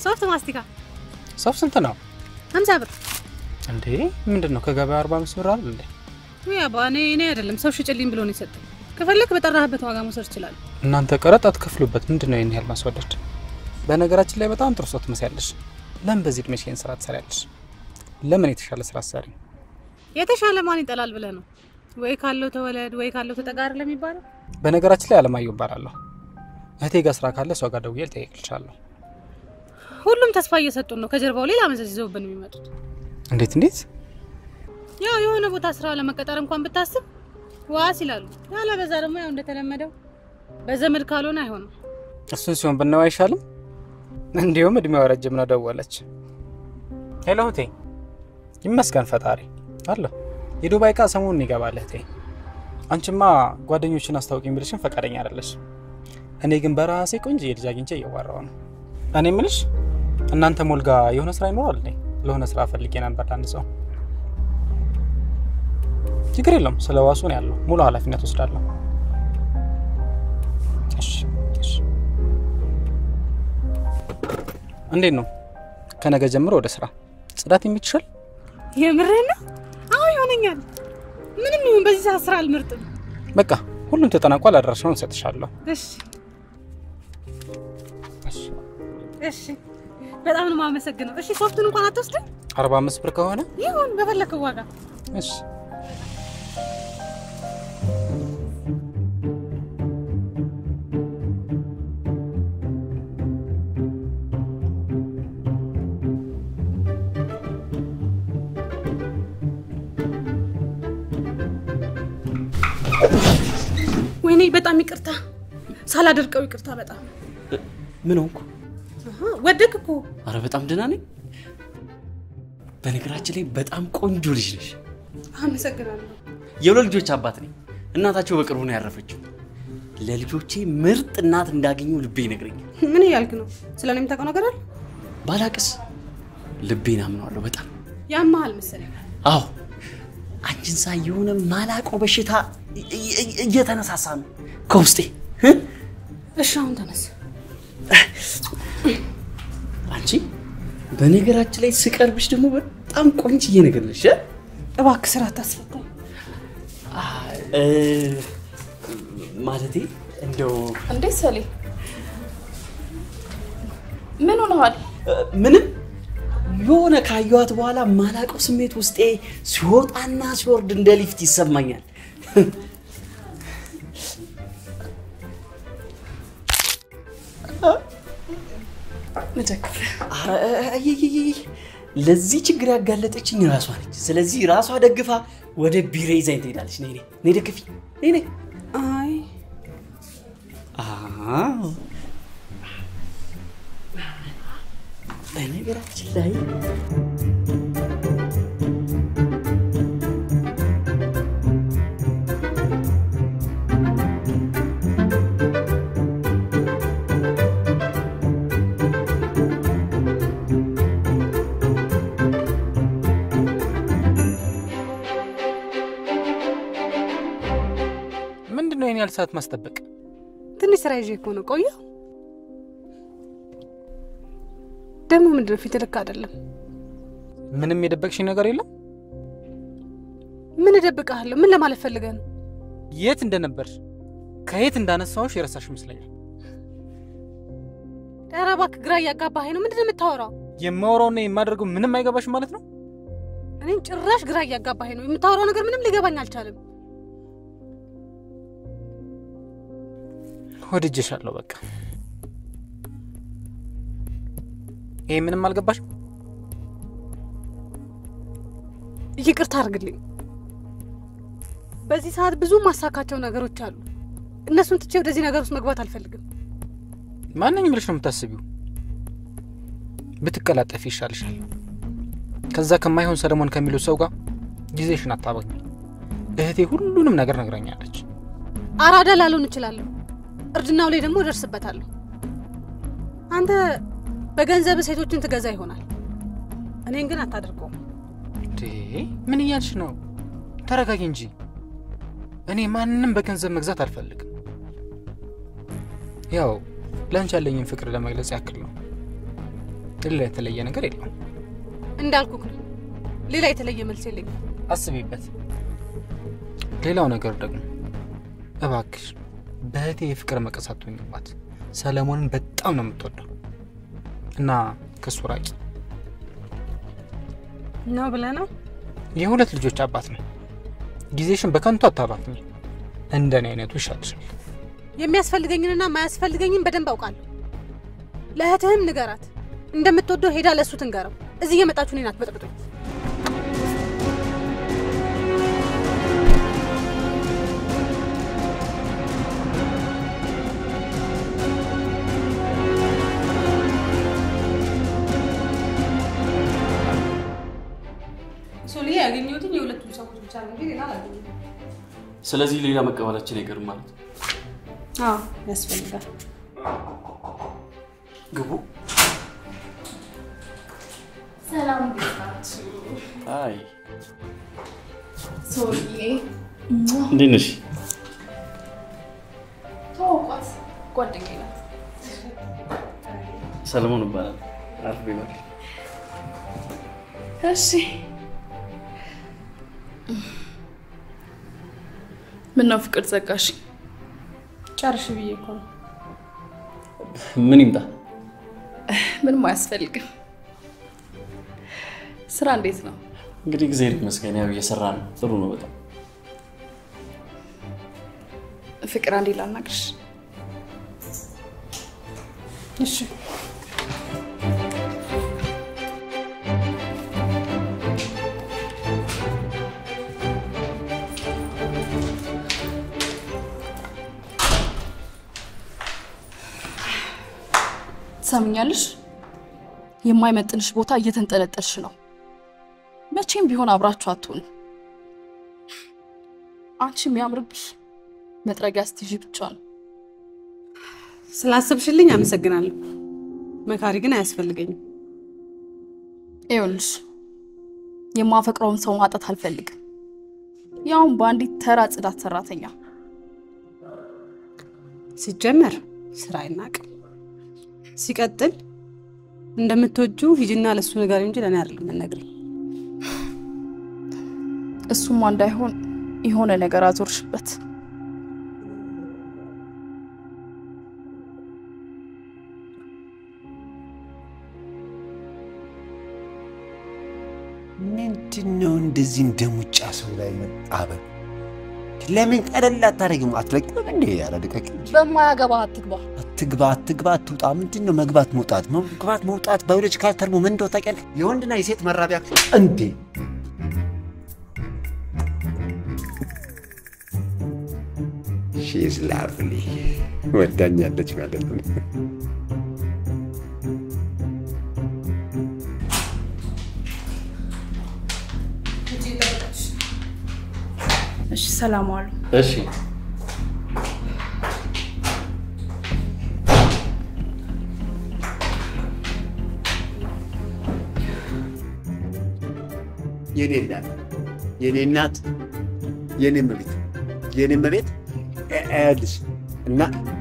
ሶፍት ማስቲካ ሶፍት ስንት ነው ሀምሳ ብር። እንዴ? ምንድን ነው ከገበያ አርባ አምስት ብር አይደል እንዴ? ውይ አባ እኔ እኔ አይደለም ሰው ሽጭልኝ ብሎ ነው የሰጠኝ። ከፈለክ በጠራህበት ዋጋ መውሰድ ትችላለህ። እናንተ ቀረጥ አትከፍሉበት። ምንድን ነው ይህን ያህል ማስወደድ? በነገራችን ላይ በጣም ጥሩ ሰው ትመስያለሽ። ለምን በዚህ እድሜሽ ይህን ስራ ትሰሪያለሽ? ለምን የተሻለ ስራ ትሰሪ? የተሻለ ማን ይጠላል ብለህ ነው? ወይ ካለው ተወለድ ወይ ካለው ተጠጋር ለሚባለው በነገራችን ላይ አለማየሁ እባላለሁ። እህቴ ጋር ስራ ካለ እሷ ጋር ደውዬ ልጠይቅልሻለሁ። ሁሉም ተስፋ እየሰጡን ነው። ከጀርባው ሌላ መዘዝ ይዘውብን የሚመጡት እንዴት እንዴት? ያው የሆነ ቦታ ስራ ለመቀጠር እንኳን ብታስብ ዋስ ይላሉ። ያለ በዛ ደግሞ ያው እንደተለመደው በዘመድ ካልሆነ አይሆንም። እሱን ሲሆን ብናየው አይሻልም? እንዲሁም እድሜዋ ረጅም ነው። ደወለች። ሄሎ እህቴ፣ ይመስገን ፈጣሪ አለሁ። የዱባይ እቃ ሰሞኑን ይገባል እህቴ። አንቺማ ጓደኞችን አስታውቂኝ ብልሽን ፈቃደኛ አይደለሽ። እኔ ግን በራሴ ቆንጆ የልጅ አግኝቼ እየዋራው ነው። እኔ ምልሽ እናንተ ሞልጋ የሆነ ስራ ይኖራል እንዴ? ለሆነ ስራ ፈልጌ ነበር ለአንድ ሰው። ችግር የለውም ስለ ዋሱ ነው ያለው። ሙሉ ኃላፊነት ወስዳለሁ። እሺ እሺ። እንዴት ነው ከነገ ጀምሮ ወደ ስራ ጽዳት የምትችል? የምርህን ነው? አዎ ይሆነኛል። ምንም ይሁን በዚህ ሰዓት ስራ አልመርጥም። በቃ ሁሉም ተጠናቋል። አድራሻውን እሰጥሻለሁ። እሺ እሺ፣ በጣም ነው የማመሰግነው። እሺ ሶፍቱን እንኳን አትወስድም? አርባ አምስት ብር ከሆነ ይሁን በፈለከው ዋጋ። እሺ። ወይኔ በጣም ይቅርታ፣ ሳላደርቀው ይቅርታ። በጣም ምን ሆንኩ? አሃ፣ ወደክ እኮ። አረ በጣም ደህና ነኝ። በነገራችን ላይ በጣም ቆንጆ ልጅ ነሽ። አመሰግናለሁ። የሁለት ልጆች አባት ነኝ። እናታቸው በቅርቡ ነው ያረፈችው። ለልጆቼ ምርጥ እናት እንዳገኙ ልቤ ይነግረኛል። ምን እያልክ ነው? ስለ እኔ የምታውቀው ነገር አለ? ባላቅስ ልቤን አምነዋለሁ በጣም ያመሃል መሰለኝ። አዎ አንቺን ሳይ የሆነ ማላውቀው በሽታ እ- እ- እየተነሳሳ ነው ከውስጤ እ? እሺ አሁን ተነስ። አንቺ በነገራችን ላይ ስቀርብሽ ደግሞ በጣም ቆንጅዬ ነገር ነሽ እ? እባክህ ስራ አታስፈታኝ። እ፣ ማለቴ እንደው እንዴት ሰሌ ምን ሆነሃል? እ፣ ምንም የሆነ ካየኋት በኋላ ማላውቀው ስሜት ውስጤ ሲወጣና ሲወርድ እንደ ሊፍት ይሰማኛል። ንደግፍ አይ፣ ለዚህ ችግር ያጋለጠችኝ ራሷ ነች። ስለዚህ ራሷ ደግፋ ወደ ቢሮ ይዛኝ ትሄዳለች። ነይ ነይ ነይ ደግፊ ነይ ነይ። አይ አዎ በነገራችን ላይ ምንድን ነው ይህን ያህል ሰዓት ማስጠበቅ? ትንሽ ስራ ይዤ እኮ ነው። ቆየሁ ደግሞ ምንድነው ፊት ልክ አይደለም። ምንም የደበቅሽኝ ነገር የለም? ምን እደብቅሃለሁ? ምን ለማለት ፈልገህ ነው? የት እንደነበርሽ ከየት እንዳነሳሁሽ የረሳሽ ይመስለኛል። ኧረ እባክህ ግራ እያጋባኸኝ ነው። ምንድን ነው የምታወራው? የማወራውና የማደርገው ምንም አይገባሽም ማለት ነው? እኔን ጭራሽ ግራ እያጋባኸኝ ነው። የምታወራው ነገር ምንም ሊገባኝ አልቻለም። ወድጄሻለሁ። በቃ ይሄ ምንም አልገባሽም? ይቅርታ አድርግልኝ። በዚህ ሰዓት ብዙ ማሳካቸው ነገሮች አሉ። እነሱን ትቼ ወደዚህ ነገር ውስጥ መግባት አልፈልግም። ማንኝ ብለሽ ነው የምታስቢው? ብትቀላጠፊ ይሻልሻል። ከዛ ከማይሆን ሰለሞን ከሚሉት ሰው ጋር ጊዜሽን አታባኝ። እህቴ ሁሉንም ነገር ነግረኛለች። አራዳ ላልሆን እችላለሁ፣ እርድናው ላይ ደግሞ እደርስበታለሁ። አንተ በገንዘብ ሴቶችን ትገዛ ይሆናል፣ እኔን ግን አታደርገውም። እንዴ ምን እያልሽ ነው? ተረጋጊ እንጂ። እኔ ማንንም በገንዘብ መግዛት አልፈልግም። ያው ለአንቺ ያለኝን ፍቅር ለመግለጽ ያክል ነው። ሌላ የተለየ ነገር የለውም። እንዳልኩክ ነው። ሌላ የተለየ መልስ የለኝም። አስቢበት። ሌላው ነገር ደግሞ እባክሽ በእህቴ የፍቅር መቀስ አትሆኝባት። ሰለሞንን በጣም ነው የምትወደው እና ከሱ ራቂ። ነው ብለህ ነው? የሁለት ልጆች አባት ነው። ጊዜሽን በከንቱ አታባክኝ። እንደኔ አይነቱ ይሻልሻል። የሚያስፈልገኝንና ማያስፈልገኝን በደንብ አውቃለሁ። ለእህትህም ንገራት። እንደምትወደው ሄዳ ለእሱ ትንገረው። እዚህ እየመጣችሁ እኔን አትበጥብጡኝ። ሶሊ ያገኘሁትን የሁለቱም ሰዎች ብቻ ነው እንጂ ሌላ አላገኘሁም። ስለዚህ ሌላ መቀበላችን አይቀርም ማለት ነው። አዎ ያስፈልጋል። ግቡ። ሰላም እንዴት ናችሁ? አይ ሶልዬ እንዴት ነሽ? ተዋውቋት፣ ጓደኛዬ ናት። ሰለሞን ይባላል። አርፍ ይባል። እሺ ምን ነው ፍቅር ዘጋሽ? ጨርሽ ብዬ እኮ ነው። ምን ይምጣ? ምንም አያስፈልግም። ስራ እንዴት ነው? እንግዲህ ጊዜ ይመስገን ያው እየሰራ ነው። ጥሩ ነው በጣም ፍቅር አንዴ ላናግርሽ። እሺ ትሰምኛለሽ? የማይመጥንሽ ቦታ እየተንጠለጠልሽ ነው። መቼም ቢሆን አብራችሁ አትሆኑ። አንቺ የሚያምርብሽ መጥረጊያ ስትይዥ ብቻ ነው። ስላሰብሽልኝ አመሰግናለሁ። መካሪ ግን አያስፈልገኝም። ይኸውልሽ የማፈቅረውን ሰው ማጣት አልፈልግም። ያውም በአንዲት ተራ ጽዳት ሰራተኛ። ሲጀመር ስራ አይናቅም። ሲቀጥል እንደምትወጁ ሂጂና ለሱ ነገር እንጂ ለእኔ አይደለም የምትነግሪኝ። እሱማ እንዳይሆን የሆነ ነገር አዞርሽበት። ምንድን ነው እንደዚህ እንደ ሙጫ ሰው ላይ መጣበብ? ለምን ቀለል አታደርጊም? አትለቅም እንዴ? ኧረ ልቀቂ። በማያገባ አትግባ። አትግባ አትግባ አትውጣ። ምንድን ነው መግባት መውጣት? መግባት መውጣት ባዮሎጂካል ተርሞ ምን እንደው ታውቂያለሽ? የወንድና የሴት መራቢያ እንዴ! ሺዝ ላቭሊ ወዳኛለች ማለት ነው። እሺ፣ ሰላም ዋሉ። እሺ የኔ እናት የኔ እናት የኔ መቤት የኔ መቤት ያልሽ እና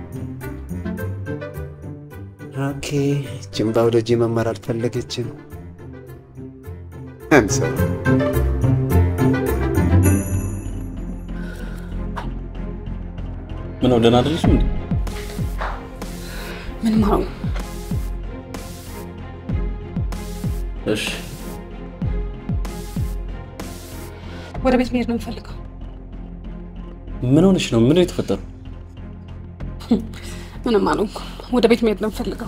ኦኬ ጅም ባዮሎጂ መማር አልፈለገችም። አንሰው ምን ነው ደህና አይደለሽም እንዴ? ምን ማሩ እሺ ወደ ቤት መሄድ ነው የምፈልገው። ምን ሆነሽ ነው? ምን ነው የተፈጠረው? ምንም አልሆንኩም። ወደ ቤት መሄድ ነው የምፈልገው።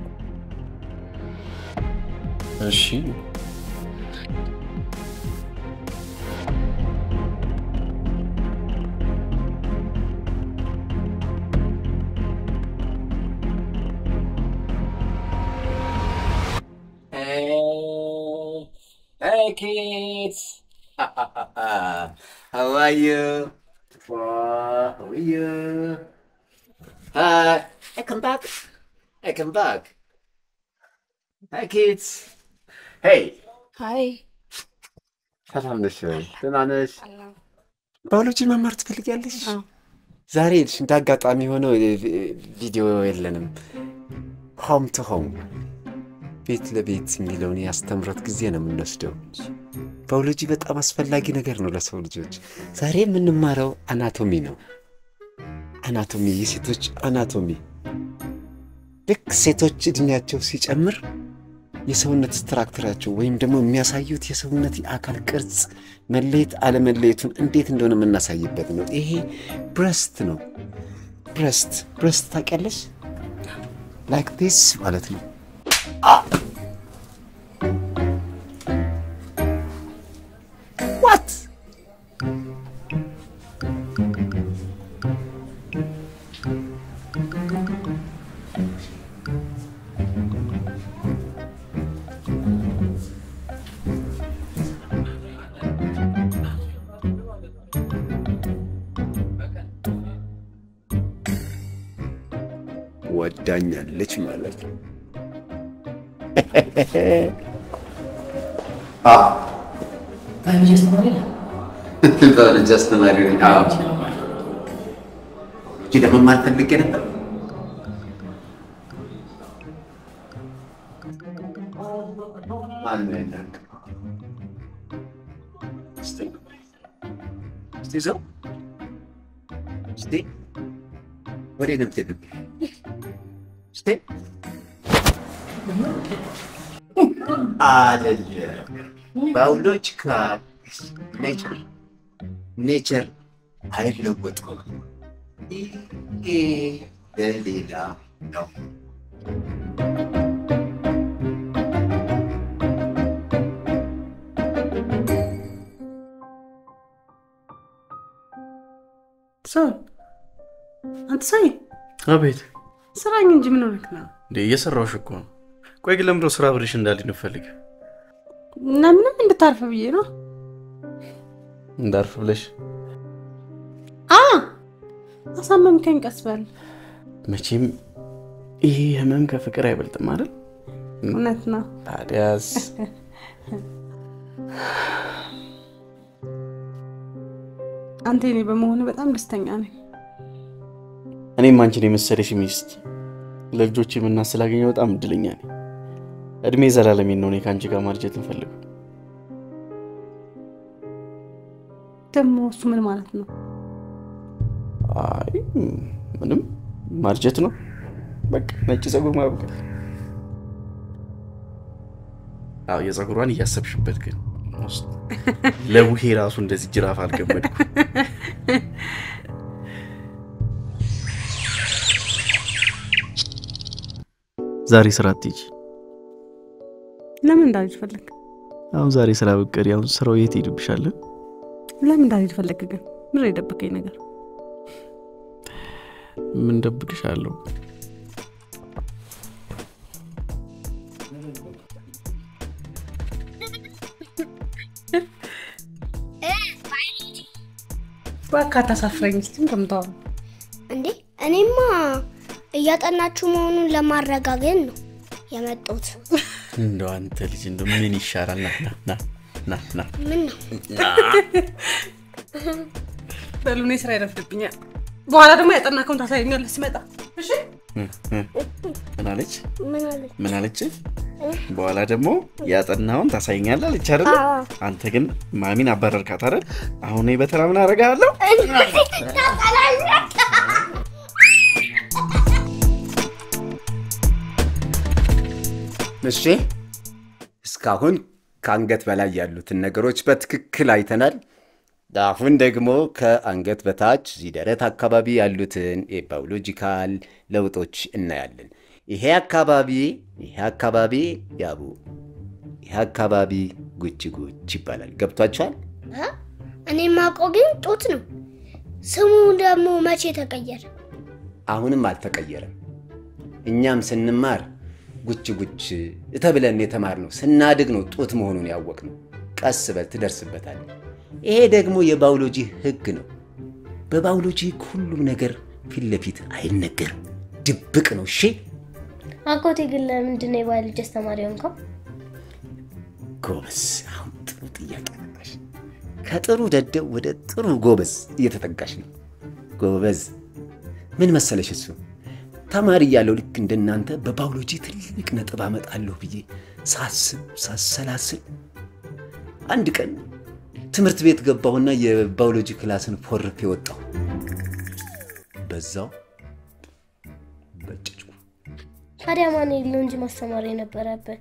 እሺ Hey, hey kids. How are you? Wow, how are you? Hi. Hey, come back. Hey, come back. Hi kids. Hey. ሀይ ሰላም ነሽ ወይ? ደህና ነሽ? ባዮሎጂ መማር ትፈልጊያለሽ? ዛሬ ሄድሽ እንደ አጋጣሚ ሆነው ቪዲዮ የለንም። ሆም ቱ ሆም ቤት ለቤት የሚለውን የአስተምሮት ጊዜ ነው የምንወስደው እንጂ ባዮሎጂ በጣም አስፈላጊ ነገር ነው ለሰው ልጆች። ዛሬ የምንማረው አናቶሚ ነው። አናቶሚ፣ የሴቶች አናቶሚ። ልክ ሴቶች እድሜያቸው ሲጨምር የሰውነት ስትራክቸራቸው ወይም ደግሞ የሚያሳዩት የሰውነት የአካል ቅርጽ መለየት አለመለየቱን እንዴት እንደሆነ የምናሳይበት ነው። ይሄ ብረስት ነው። ብረስት ብረስት ታውቂያለሽ? ላይክ ዲስ ማለት ነው። ዋት ወዳኛለች ማለት ነው። ባዮሎጂ አስተማሪ ነኝ። አዎ። ባዮሎጂ ለመማር ፈልጌ ነበር። ማነው የላከው? እስቲ እስቲ ዘው እስቲ ወዴት ነው የምትሄደው? እስቲ አይደለም ባዮሎጂካል ኔቸር ኔቸር አይለወጥም። ይሄ ለሌላ ነው። ሰው አንተ ሳይ አቤት ስራኝ እንጂ ምን ሆነክ ነው? እንዴ እየሰራሁሽ እኮ ነው። ቆይ ግን ለምንድነው ስራ ብልሽ እንዳልኝ ንፈልግ እና ምንም እንድታርፍ ብዬ ነው። እንዳርፍ ብለሽ አ አሳመምከኝ። ቀስ በል መቼም ይሄ ህመም ከፍቅር አይበልጥም አይደል? እውነት ነው። ታዲያስ አንተ የኔ በመሆኑ በጣም ደስተኛ ነኝ። እኔም አንቺን የመሰለሽ ሚስት ለልጆች የምናት ስላገኘ በጣም እድለኛ ነኝ። እድሜ ዘላለሜን ነው እኔ ከአንቺ ጋር ማርጀት እንፈልገው። ደግሞ እሱ ምን ማለት ነው? አይ ምንም ማርጀት ነው በቃ ነጭ ፀጉር ማብቀል። አዎ የፀጉሯን እያሰብሽበት ግን ውስጥ ለቡሄ ራሱ እንደዚህ ጅራፍ አልገመድኩ። ዛሬ ስራ አትሄጂ። ለምን እንዳልሄድ ፈለግ? አሁን ዛሬ ስራ ብትቀሪ አሁን ስራው የት ሄድብሻል? ለምን እንዳልሄድ ፈለግ? ግን ምን የደበቀኝ ነገር? ምን ደብቅሻለሁ? እባክህ አታሳፍረኝ። እስኪ ከምታወራ እንዴ እኔማ እያጠናችሁ መሆኑን ለማረጋገጥ ነው የመጡት። እንደው አንተ ልጅ እንደው ምን ይሻላል? ና ና ና ና ና ምን ነው በሉ እኔ ስራ ይረፍድብኛል። በኋላ ደግሞ ያጠናከውን ታሳየኛለህ ሲመጣ። እሺ ምን አለች? ምን አለ? ምን አለች? በኋላ ደግሞ ያጠናውን ታሳይኛለህ አለች አይደል? አዎ። አንተ ግን ማሚን አባረርካት አይደል? አሁን እኔ በተራ ምን አደርግሃለሁ? እሺ እስካሁን ከአንገት በላይ ያሉትን ነገሮች በትክክል አይተናል። አሁን ደግሞ ከአንገት በታች እዚህ ደረት አካባቢ ያሉትን የባዮሎጂካል ለውጦች እናያለን። ይሄ አካባቢ ይሄ አካባቢ ያቡ ይሄ አካባቢ ጉች ጉች ይባላል። ገብቷችኋል? እኔ የማውቀው ግን ጡት ነው። ስሙ ደግሞ መቼ ተቀየረ? አሁንም አልተቀየረም። እኛም ስንማር ጉች ጉች ተብለን የተማርነው ስናድግ ነው ጡት መሆኑን ያወቅነው። ቀስ በል ትደርስበታለህ። ይሄ ደግሞ የባዮሎጂ ህግ ነው። በባዮሎጂ ህግ ሁሉም ነገር ፊት ለፊት አይነገርም፣ ድብቅ ነው። እሺ አጎቴ ግን ለምንድን ነው የባዮሎጂ አስተማሪ ሆንከው? ጎበዝ። አሁን ጥሩ ጥያቄ መጣሽ። ከጥሩ ደደብ ወደ ጥሩ ጎበዝ እየተጠጋሽ ነው። ጎበዝ ምን መሰለሽ እሱ ተማሪ እያለሁ ልክ እንደናንተ በባዮሎጂ ትልቅ ነጥብ አመጣለሁ ብዬ ሳስብ ሳሰላስል አንድ ቀን ትምህርት ቤት ገባሁና የባዮሎጂ ክላስን ፎርፌ ወጣሁ። በዛው በጨጭኩ። ታዲያ ማን የለው እንጂ ማስተማር የነበረብህ።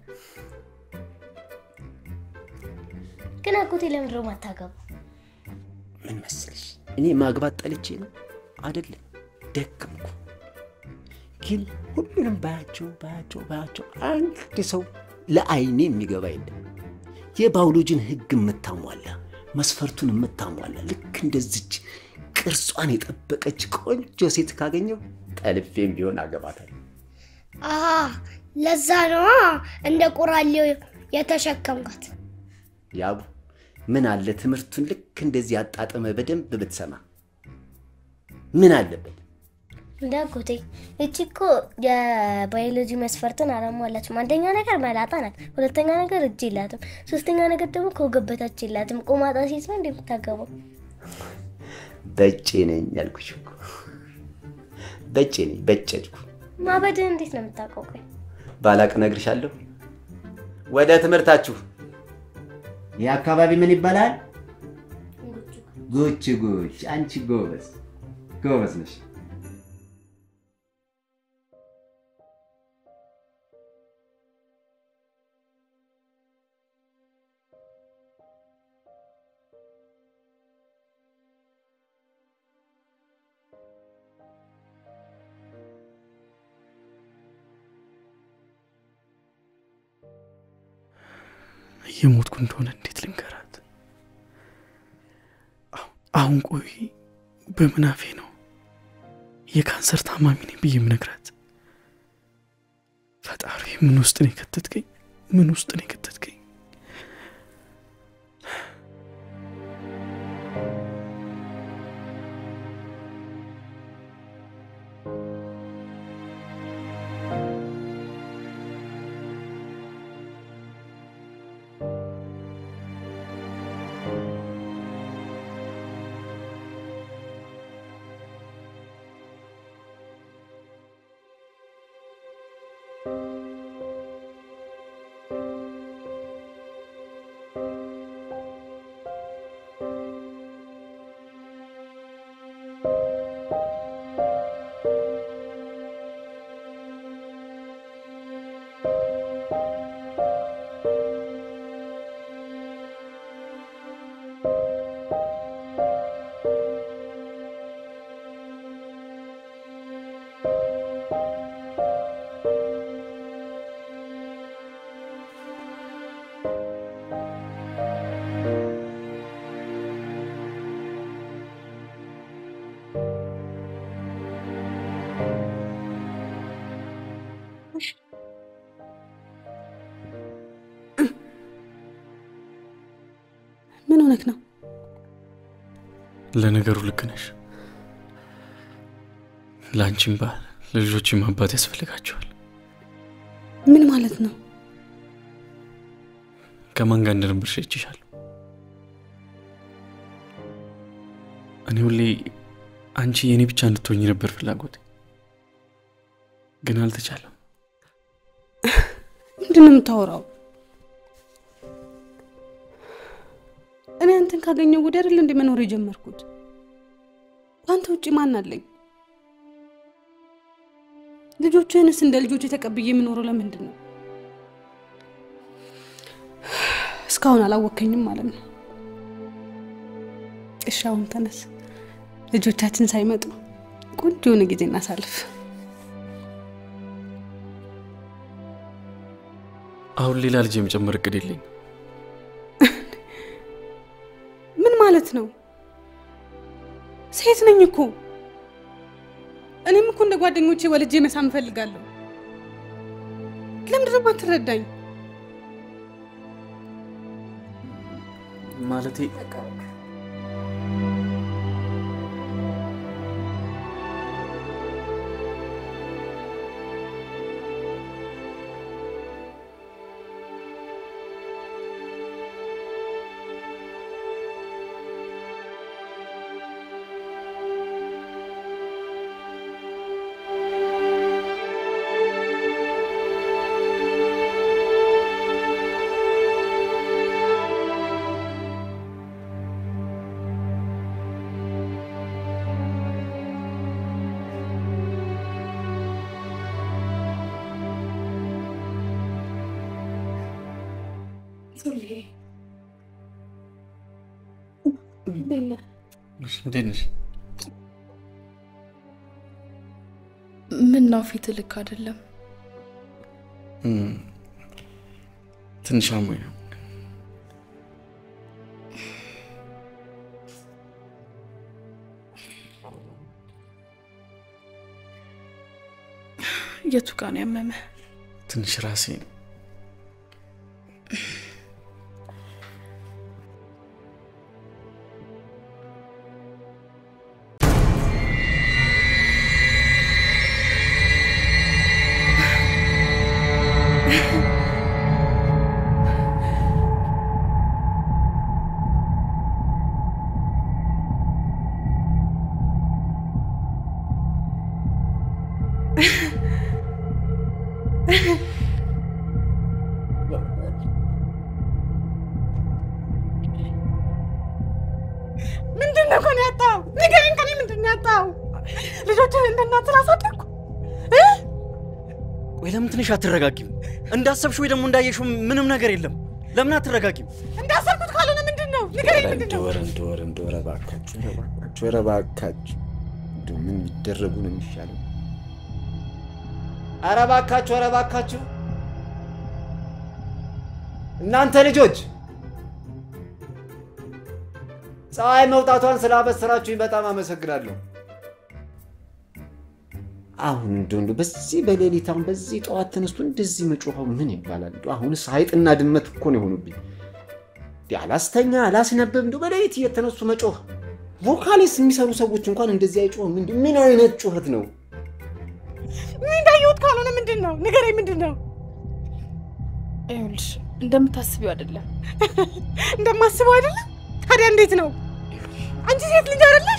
ግን አጎቴ ለምንድነው ማታገቡ? ምን መሰለሽ፣ እኔ ማግባት ጠልቼ ነው አይደለም፣ ደከምኩ። ግን ሁሉንም ባያቸው ባያቸው ባያቸው አንድ ሰው ለአይኔ የሚገባ የለም። የባዮሎጂን ሕግ የምታሟላ መስፈርቱን የምታሟላ ልክ እንደዚች ቅርጿን የጠበቀች ቆንጆ ሴት ካገኘው ጠልፌም ቢሆን አገባታለሁ። አሀ ለዛ ነዋ እንደ ቆራሌው የተሸከምካት። ያቡ ምን አለ ትምህርቱን ልክ እንደዚህ አጣጥመ በደንብ ብትሰማ ምን አለበት? እንደ አጎቴ እቺ እኮ የባዮሎጂ መስፈርትን አላሟላችም። አንደኛ ነገር መላጣ ናት፣ ሁለተኛ ነገር እጅ የላትም፣ ሶስተኛ ነገር ደግሞ ከወገብ በታች የላትም። ቆማጣ ሴት ነው እንደምታገባው። በጬ ነኝ ያልኩሽ እኮ በጬ ነኝ፣ በጨድኩ። ማበድን እንዴት ነው የምታውቀው? ቆይ ባላቅ እነግርሻለሁ። ወደ ትምህርታችሁ። ይህ አካባቢ ምን ይባላል? ጉች ጉች። አንቺ ጎበዝ ጎበዝ ነሽ። እየሞትኩ እንደሆነ እንዴት ልንገራት? አሁን ቆይ በምናፌ ነው የካንሰር ታማሚ ነኝ ብዬ የምነግራት? ፈጣሪ ምን ውስጥ ነው የከተትከኝ? ምን ውስጥ ነው የከተትከኝ? ምን ሆነክ ነው? ለነገሩ ልክ ነሽ። ለአንቺም ባል ለልጆችም አባት ያስፈልጋቸዋል። ምን ማለት ነው? ከማን ጋር እንደነበርሽ አይቼሻለሁ። እኔ ሁሌ አንቺ የእኔ ብቻ እንድትሆኝ ነበር ፍላጎት፣ ግን አልተቻለም። ምንድን ነው የምታወራው? እኔ አንተን ካገኘው ወዲህ አይደል እንደ መኖር የጀመርኩት። ከአንተ ውጭ ማን አለኝ? ልጆችህንስ እንደ ልጆች ተቀብዬ የምኖረው ለምንድን ነው? እስካሁን አላወከኝም ማለት ነው። እሺ አሁን ተነስ፣ ልጆቻችን ሳይመጡ ቆንጆ የሆነ ጊዜ እናሳልፍ። አሁን ሌላ ልጅ የመጨመር እቅድ የለኝ። ምን ማለት ነው? ሴት ነኝ እኮ እኔም እኮ እንደ ጓደኞቼ ወልጄ መሳም እፈልጋለሁ። ለምንድን ነው የማትረዳኝ? ማለቴ እንዴት ነሽ? ምን ነው ፊት ልክ አይደለም። እም፣ ትንሽ አሞኝ ነው። የቱ ጋ ነው ያመመ? ትንሽ ራሴ ነው። ምንድን ነው ከኔ ያጣው? ንገረኝ፣ ከኔ ምንድን ነው ያጣው? ልጆችን እንደ እናት ስላሳደግኩ ወይ ለምን ትንሽ አትረጋጊም? እንዳሰብሽ ወይ ደግሞ እንዳየሽው ምንም ነገር የለም። ለምን አትረጋጊም? እንዳሰብኩት ካልሆነ ምንድን ነው? ንገረኝ፣ ምንድን ነው? እንደወረ እንደወረ እንደወረ እባካችሁ ኧረ እባካችሁ ኧረ እባካችሁ እንደው ምን ቢደረጉ ነው የሚሻለው? ኧረ እባካችሁ፣ ኧረ እባካችሁ እናንተ ልጆች ፀሐይ መውጣቷን ስላበሰራችሁኝ በጣም አመሰግናለሁ። አሁን እንደው እንደው በዚህ በሌሊት አሁን በዚህ ጠዋት ተነስቶ እንደዚህ መጮኸው ምን ይባላል? እንደው አሁንስ አይጥና ድመት እኮ ነው የሆኑብኝ። እንዲህ አላስተኛ አላስነበብ እንደው በሌሊት እየተነሱ መጮህ። ቮካሊስ የሚሰሩ ሰዎች እንኳን እንደዚህ አይጮህም። እንዲህ ምን አይነት ጩኸት ነው? ምን እንዳየሁት ካልሆነ ምንድን ነው? ንገረኝ፣ ምንድን ነው? ይኸውልሽ እንደምታስቢው አይደለም። እንደማስበው አይደለም። ታዲያ እንዴት ነው? አንቺ ሴት ልጅ አይደለሽ?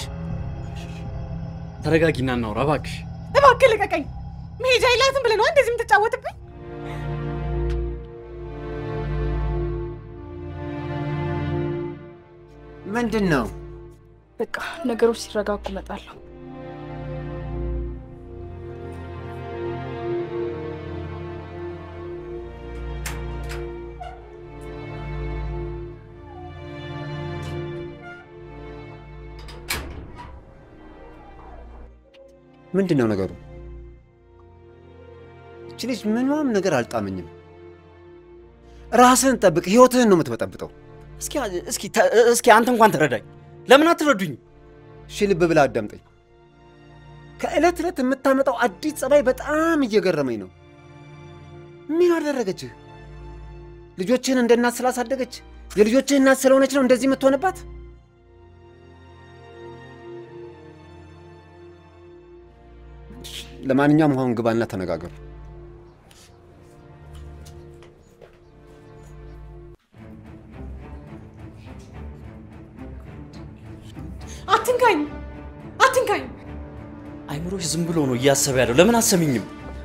ተረጋጊና እናውራ እባክሽ። እባክህ ልቀቀኝ። መሄጃ የላትም ብለህ ነው እንደዚህ የምትጫወትብኝ? ምንድን ነው? በቃ ነገሮች ሲረጋጉ እመጣለሁ። ምንድን ነው ነገሩ? እች ልጅ ምንም ነገር አልጣመኝም። ራስህን ጠብቅ። ህይወትህን ነው የምትበጠብጠው። እስኪ እስኪ ተ- እስኪ አንተ እንኳን ተረዳኝ። ለምን አትረዱኝ? እሺ ልብ ብለህ አዳምጠኝ። ከዕለት ዕለት የምታመጣው አዲስ ጸባይ በጣም እየገረመኝ ነው። ምን አደረገችህ? ልጆችህን እንደ እናት ስላሳደገች የልጆችህ እናት ስለሆነች ነው እንደዚህ የምትሆንባት? እሺ፣ ለማንኛውም አሁን ግባና ተነጋገሩ። አትንካኝ፣ አትንካኝ። አይምሮሽ ዝም ብሎ ነው እያሰበ ያለው። ለምን አሰሚኝም?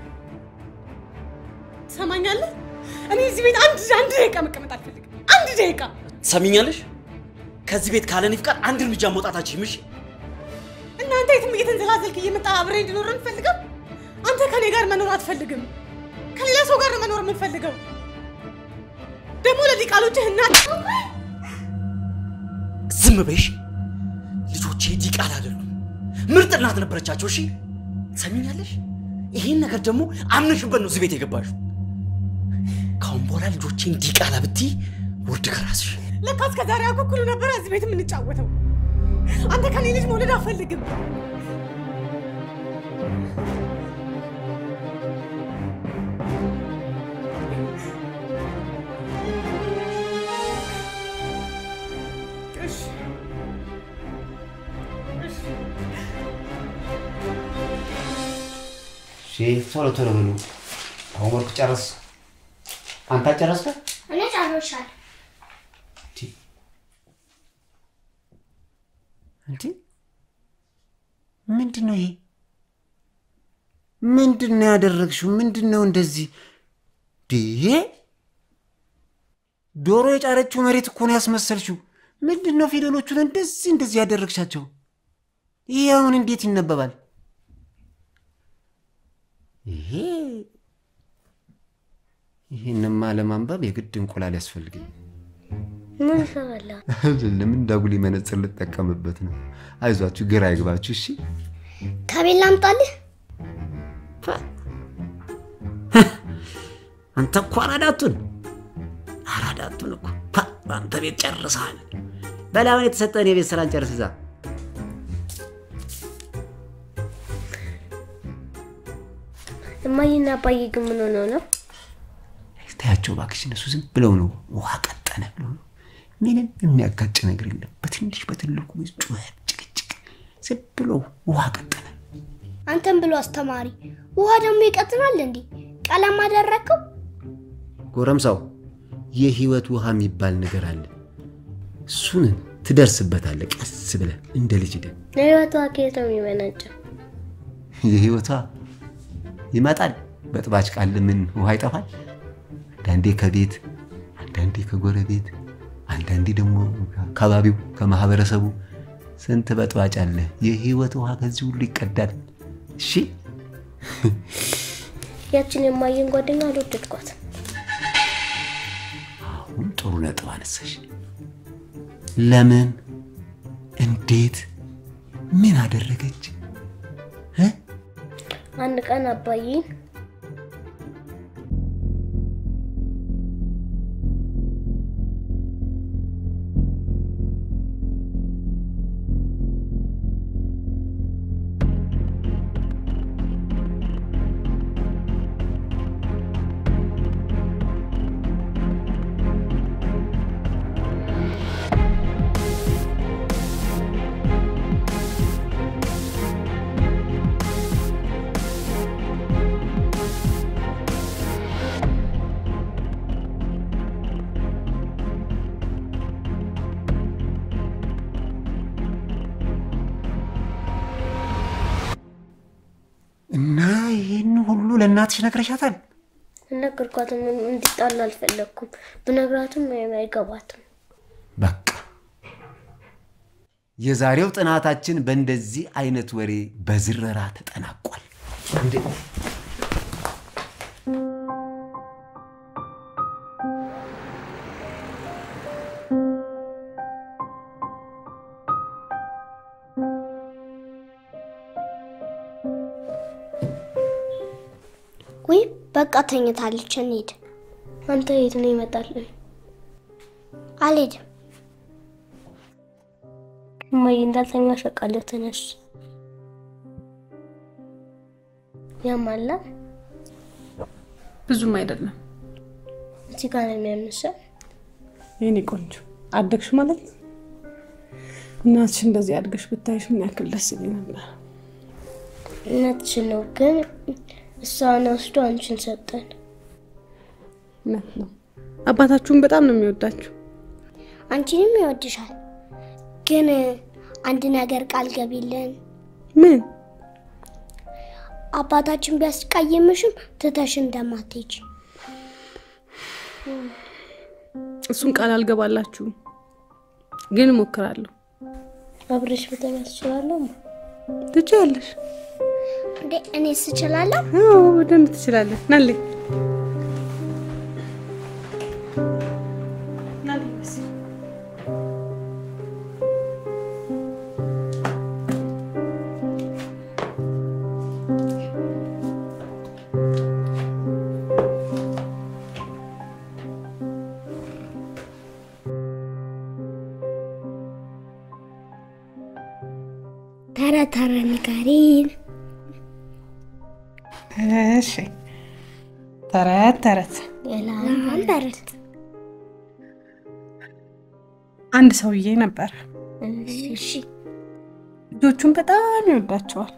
ትሰማኛለህ? እኔ እዚህ ቤት አንድ አንድ ደቂቃ መቀመጥ አልፈልግም። አንድ ደቂቃ ትሰሚኛለሽ? ከዚህ ቤት ካለኔ ፍቃድ አንድ እርምጃ መውጣታችን ምሽ እናንተ የትም እየተንዘላዘልክ እየመጣ አብሬ እንድኖር እንፈልገው። አንተ ከኔ ጋር መኖር አትፈልግም። ከሌላ ሰው ጋር ነው መኖር የምንፈልገው። ደግሞ ለዚህ ቃሎችህ እናት ዝም በይሽ። ልጆቼ ዲቃላ አይደሉም፣ ምርጥ እናት ነበረቻቸው። እሺ ትሰሚኛለሽ? ይሄን ነገር ደግሞ አምነሽበት ነው እዚህ ቤት የገባሽው። ካሁን በኋላ ልጆቼን ዲቃላ ብትይ ውርድ ከራስሽ። ለካ እስከ ዛሬ አኩኩሉ ነበረ እዚህ ቤት የምንጫወተው። አንተ ከኔ ልጅ መውለድ አልፈልግም። እሺ እሺ ቶሎ ቶሎ በሉ። ሆምወርክ ጨረስ። አንተ ጨረስከ? እኔ ጨርሻለሁ። እንዴ ምንድን ነው ይሄ? ምንድን ነው ያደረግሽው? ምንድን ነው እንደዚህ? ይሄ ዶሮ የጫረችው መሬት እኮ ነው ያስመሰልሽው። ምንድን ነው ፊደሎቹን እንደዚህ እንደዚህ ያደረግሻቸው? ይሄ አሁን እንዴት ይነበባል? ይሄ ይህንማ ለማንበብ የግድ እንቁላል ያስፈልገኝ። ምን ይሰራለሁ? ለምን እንዳጉሊ መነጽር ልጠቀምበት ነው። አይዟችሁ፣ ግራ አይግባችሁ። እሺ ከቤት ላምጣልህ? አንተ እኮ አራዳቱን አራዳቱን እኮ ፓ፣ በአንተ ቤት ጨርሰሃል። በላውን የተሰጠን የቤት ስራን ጨርስ እዛ እማዬና አባዬ ግን ምን ሆነው ነው? ታያቸው እባክሽ፣ እነሱ ዝም ብለው ነው ውሃ ቀጠነ ብለው ነው። ምንም የሚያጋጭ ነገር የለም። በትንሽ በትልቁ ጩኸት፣ ጭቅጭቅ፣ ዝም ብሎ ውሃ ቀጠነ። አንተም ብሎ አስተማሪ ውሃ ደግሞ ይቀጥናል እንዴ? ቀለም አደረግከው? ጎረምሳው የህይወት ውሃ የሚባል ነገር አለ። እሱን ትደርስበታለህ ቀስ ብለህ እንደ ልጅ ደ የህይወቷ ከየት ነው የሚመነጨው? የህይወቷ ይመጣል። በጥባጭ ቃል ምን ውሃ ይጠፋል? አንዳንዴ ከቤት፣ አንዳንዴ ከጎረቤት፣ አንዳንዴ ደግሞ አካባቢው ከማህበረሰቡ ስንት በጥባጭ አለ። የህይወት ውሃ ከዚህ ሁሉ ይቀዳል። እሺ ያችን የማየን ጓደኛ አልወደድኳት። አሁን ጥሩ ነጥብ አነሳሽ። ለምን? እንዴት? ምን አደረገች? እ? አንድ ቀን አባዬን እና ይህን ሁሉ ለእናትሽ ነግረሻታል? ነገርኳትም እንዲጣሉ አልፈለግኩም። ብነግራትም አይገባትም። በቃ የዛሬው ጥናታችን በእንደዚህ አይነት ወሬ በዝረራ ተጠናቋል። ወይ በቃ ተኝታለች፣ እንሂድ። አንተ የት ነው ይመጣልን? አልሄድም። እማዬ እንዳልተኛ ሸቃለሁ። ተነሽ። ያማላ ብዙም አይደለም። እዚህ ጋር ነው የሚያምሰው። የኔ ቆንጆ አደግሽ ማለት ነው። እናትሽ እንደዚህ አድገሽ ብታይሽ ምን ያክል ደስ ይለኝ ነበር። እውነትሽን ነው፣ ግን እሷን ወስዶ አንቺን ሰጠን። እውነት ነው። አባታችሁን በጣም ነው የሚወዳችሁ። አንቺንም ይወድሻል። ግን አንድ ነገር ቃል ገቢልን። ምን? አባታችን ቢያስቀይምሽም ትተሽ እንደማትሄጂ። እሱን ቃል አልገባላችሁም፣ ግን እሞክራለሁ። አብረሽ ብተኛት ትችላለሁ። ትችያለሽ። እንዴ እኔስ እችላለሁ? አዎ በደንብ ትችላለሽ። ናልኝ ተረ ተረ ንገሪን። እሺ። ተረት ተረት የላም ተረት አንድ ሰውዬ ነበር። እሺ ልጆቹን በጣም ይወዳቸዋል።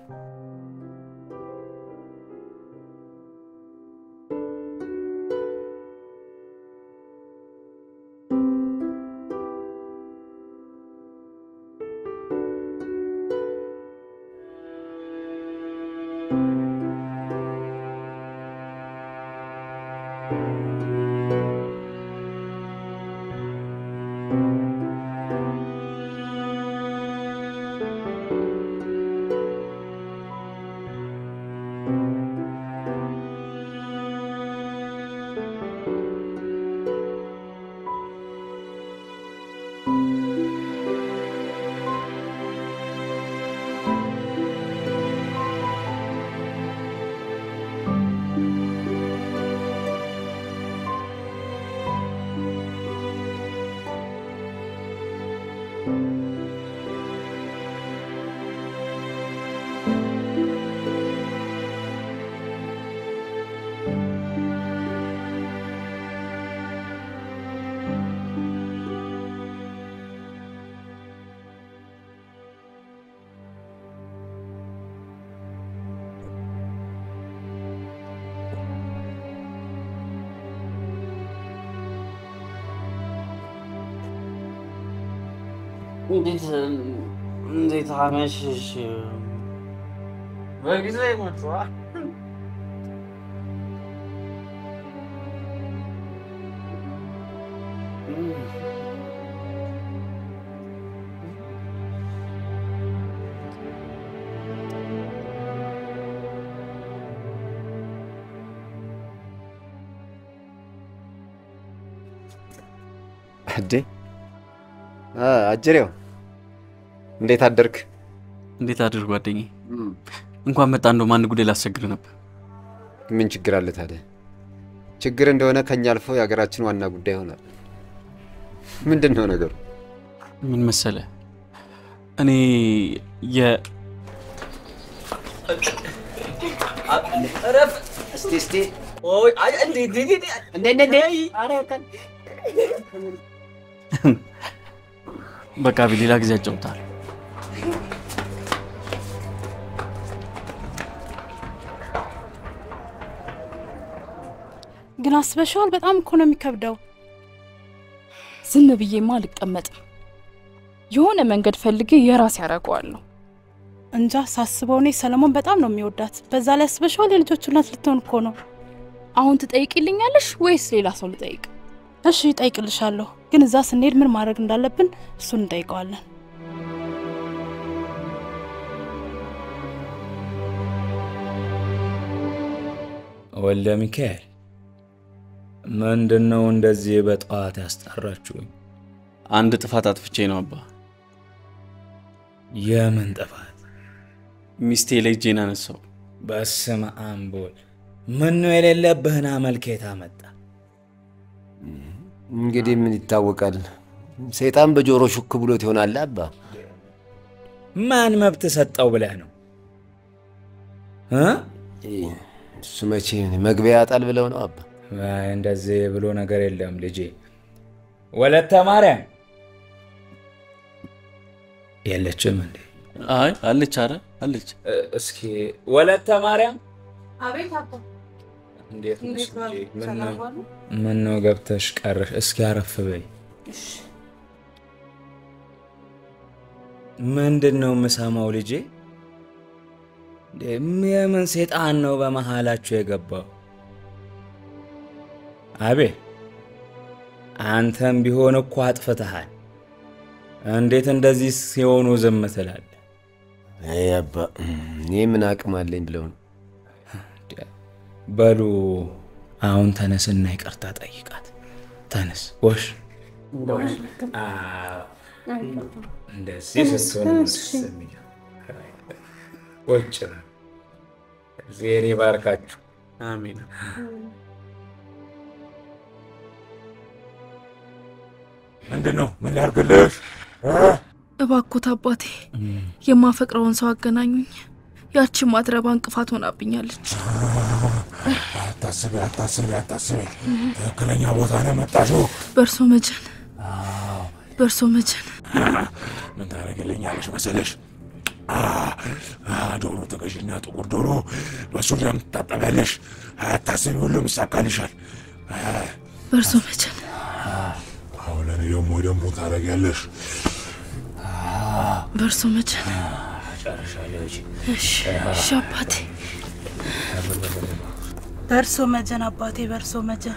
እንዴት እንዴት አመሸሽ? በጊዜ መጥቷል። አዴ አ፣ አጀሬው እንዴት አደርክ? እንዴት አድር ጓደኛዬ። እንኳን መጣ። እንደውም አንድ ጉዳይ ላስቸግር ነበር። ምን ችግር አለ ታዲያ? ችግር እንደሆነ ከኛ አልፎ የሀገራችን ዋና ጉዳይ ይሆናል። ምንድን ነው ነገሩ? ምን መሰለ፣ እኔ የ እረፍ እስቲ እስቲ። ኦይ አይ እንዴ እንዴ እንዴ እንዴ እንዴ እንዴ ኧረ ከ- በቃ ቢ ሌላ ጊዜ አጫውታል። ግን አስበሽዋል? በጣም እኮ ነው የሚከብደው። ዝም ብዬማ አልቀመጥም። የሆነ መንገድ ፈልጌ የራሴ ያደርገዋለሁ። እንጃ ሳስበው እኔ ሰለሞን በጣም ነው የሚወዳት። በዛ ላይ አስበሽዋል? የልጆቹ እናት ልትሆን እኮ ነው። አሁን ትጠይቂልኛለሽ ወይስ ሌላ ሰው ልጠይቅ? እሺ እጠይቅልሻለሁ፣ ግን እዛ ስንሄድ ምን ማድረግ እንዳለብን እሱን እንጠይቀዋለን። ወልደ ሚካኤል ምንድን ነው እንደዚህ በጠዋት ያስጠራችሁኝ? አንድ ጥፋት አጥፍቼ ነው አባ። የምን ጥፋት? ሚስቴ ላይ እጄን አነሳው። በስመ አብ ወልድ። ምን ነው የሌለብህን አመልኬታ መጣ? እንግዲህ ምን ይታወቃል። ሰይጣን በጆሮ ሹክ ብሎት ይሆናል አባ። ማን መብት ሰጠው ብለህ ነው እ? እሱ መቼ መግቢያ ያጣል ብለው ነው አባ። አይ እንደዚህ ብሎ ነገር የለም ልጄ። ወለተ ማርያም የለችም እንዴ? አይ አለች፣ አረ አለች። እ- እስኪ ወለተ ማርያም አቤት አባ እንዴት ነሽ እንዴት ነው? ልጄ? ምን ሰላም ነው- ዋሉ? ምን ነው ገብተሽ ቀረሽ? እስኪ አረፍ በይ። ምንድን ነው የምሰማው ልጄ? እንዴ፣ የምን ሴጣን ነው በመሃላችሁ የገባው? አቤ አንተም ቢሆን እኮ አጥፍተሃል። እንዴት እንደዚህ ሲሆኑ ዝም ትላለህ? አይ አባ፣ እኔ ምን አቅም አለኝ ብለው ነው። በሉ አሁን ተነስና ይቅርታ ጠይቃት። ተነስ ወሽ አዎ፣ እንደዚህ ስትሆን ነው ደስ የሚለው። ቁጭ በል። እግዚአብሔር ይባርካችሁ። አሜን። ምንድን ነው? ምን ላድርግልሽ? እባኮት አባቴ የማፈቅረውን ሰው አገናኙኝ። ያቺ ማትረባ እንቅፋት ሆናብኛለች። አታስቢ፣ አታስቢ፣ አታስቢ። ትክክለኛ ቦታ ነው የመጣሽው። በእርሶ መጀን በእርሶ መጀን ምን ታደርግልኛለሽ መሰለሽ? አ፣ አ፣ ዶሮ ተገዥና ጥቁር ዶሮ በሱ ደም ትታጠቢያለሽ። አታስቢ፣ ሁሉም ይሳካልሻል። በእርሶ መጀን አሁን ለእኔ ደግሞ ደግሞ ታደርጊያለሽ። በእርሶ መጀን ጨርሻለሁ። እሺ እሺ አባቴ በእርሶ መጀን አባቴ፣ በእርሶ መጀን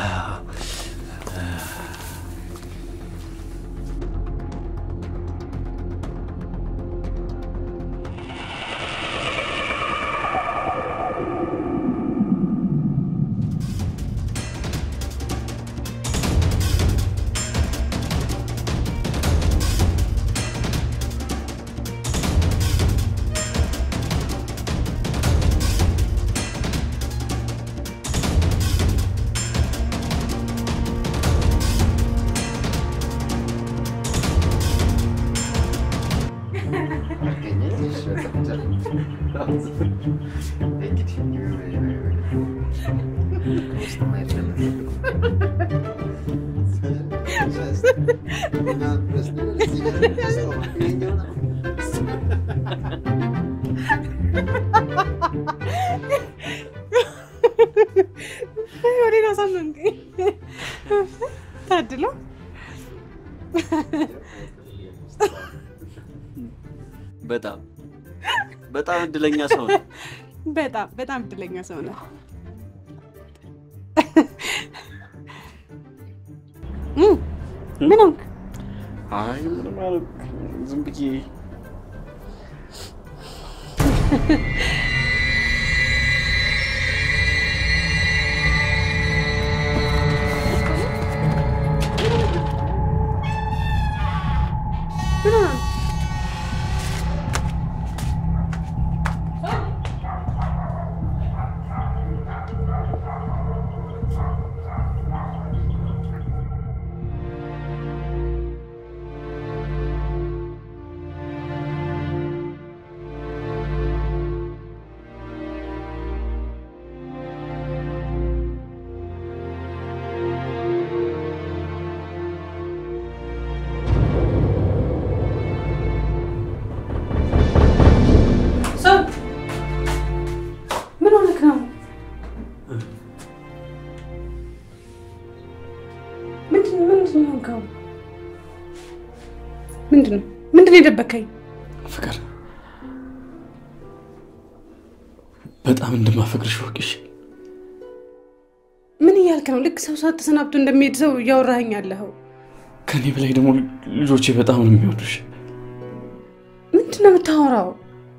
ወዴት አሳመንከኝ? ታድሎ በጣም በጣም እድለኛ ሰው ነው። በጣም በጣም እድለኛ ሰው ነው። ምን ሆንክ? አይ ምንም አላልኩም። ዝም ብዬ ምን ሆነ? ሰው ምን ሆነክ ነው? ምንድን ምንድን ነው የሆንከው? ምንድን ነው ምንድን ነው የደበከኝ? ፍቅር በጣም እንደማፈቅርሽ ወቅሽ ምን እያልክ ነው? ልክ ሰው ሰዓት ተሰናብቶ እንደሚሄድ ሰው እያወራኸኝ ያለኸው ከኔ በላይ ደግሞ ልጆቼ በጣም ነው የሚወዱሽ። ምንድን ነው የምታወራው?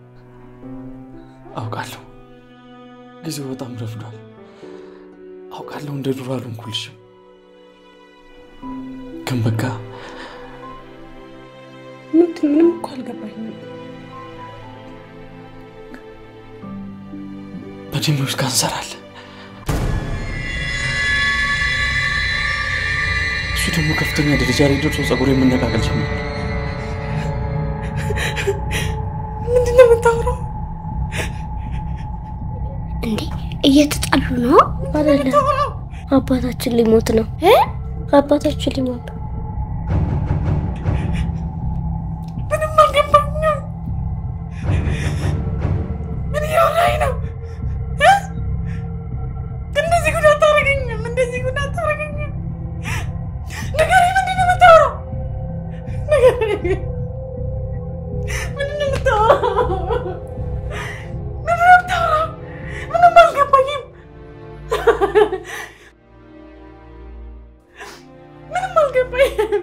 አውቃለሁ ጊዜው በጣም ረፍዷል። አውቃለሁ እንደ ድሮ አልሆንኩልሽም፣ ግን በቃ ምንድን ምንም እኮ አልገባኝም። በደሜ ውስጥ ካንሰር አለ። እሱ ደግሞ ከፍተኛ ደረጃ ላይ ደርሶ ጸጉር የመነቃቀል ጀመረ። ምንድን ነው የምታወራው? እንዴ እየተጣሉ ነው አይደለም? አባታችን ሊሞት ነው። አባታችን ሊሞት ነው። ምንም አልገባኝም። ምን እያወራኝ ነው? እ? እንደዚህ ጉድ አታደርገኝም። እንደዚህ ጉድ አታደርገኝም። ንገረኝ፣ ምንድን ነው የምታወራው? ንገረኝ። ምንድን ነው የምታወራው? ምንድን ነው የምታወራው? ምንም አልገባኝም። ምንም አልገባኝም።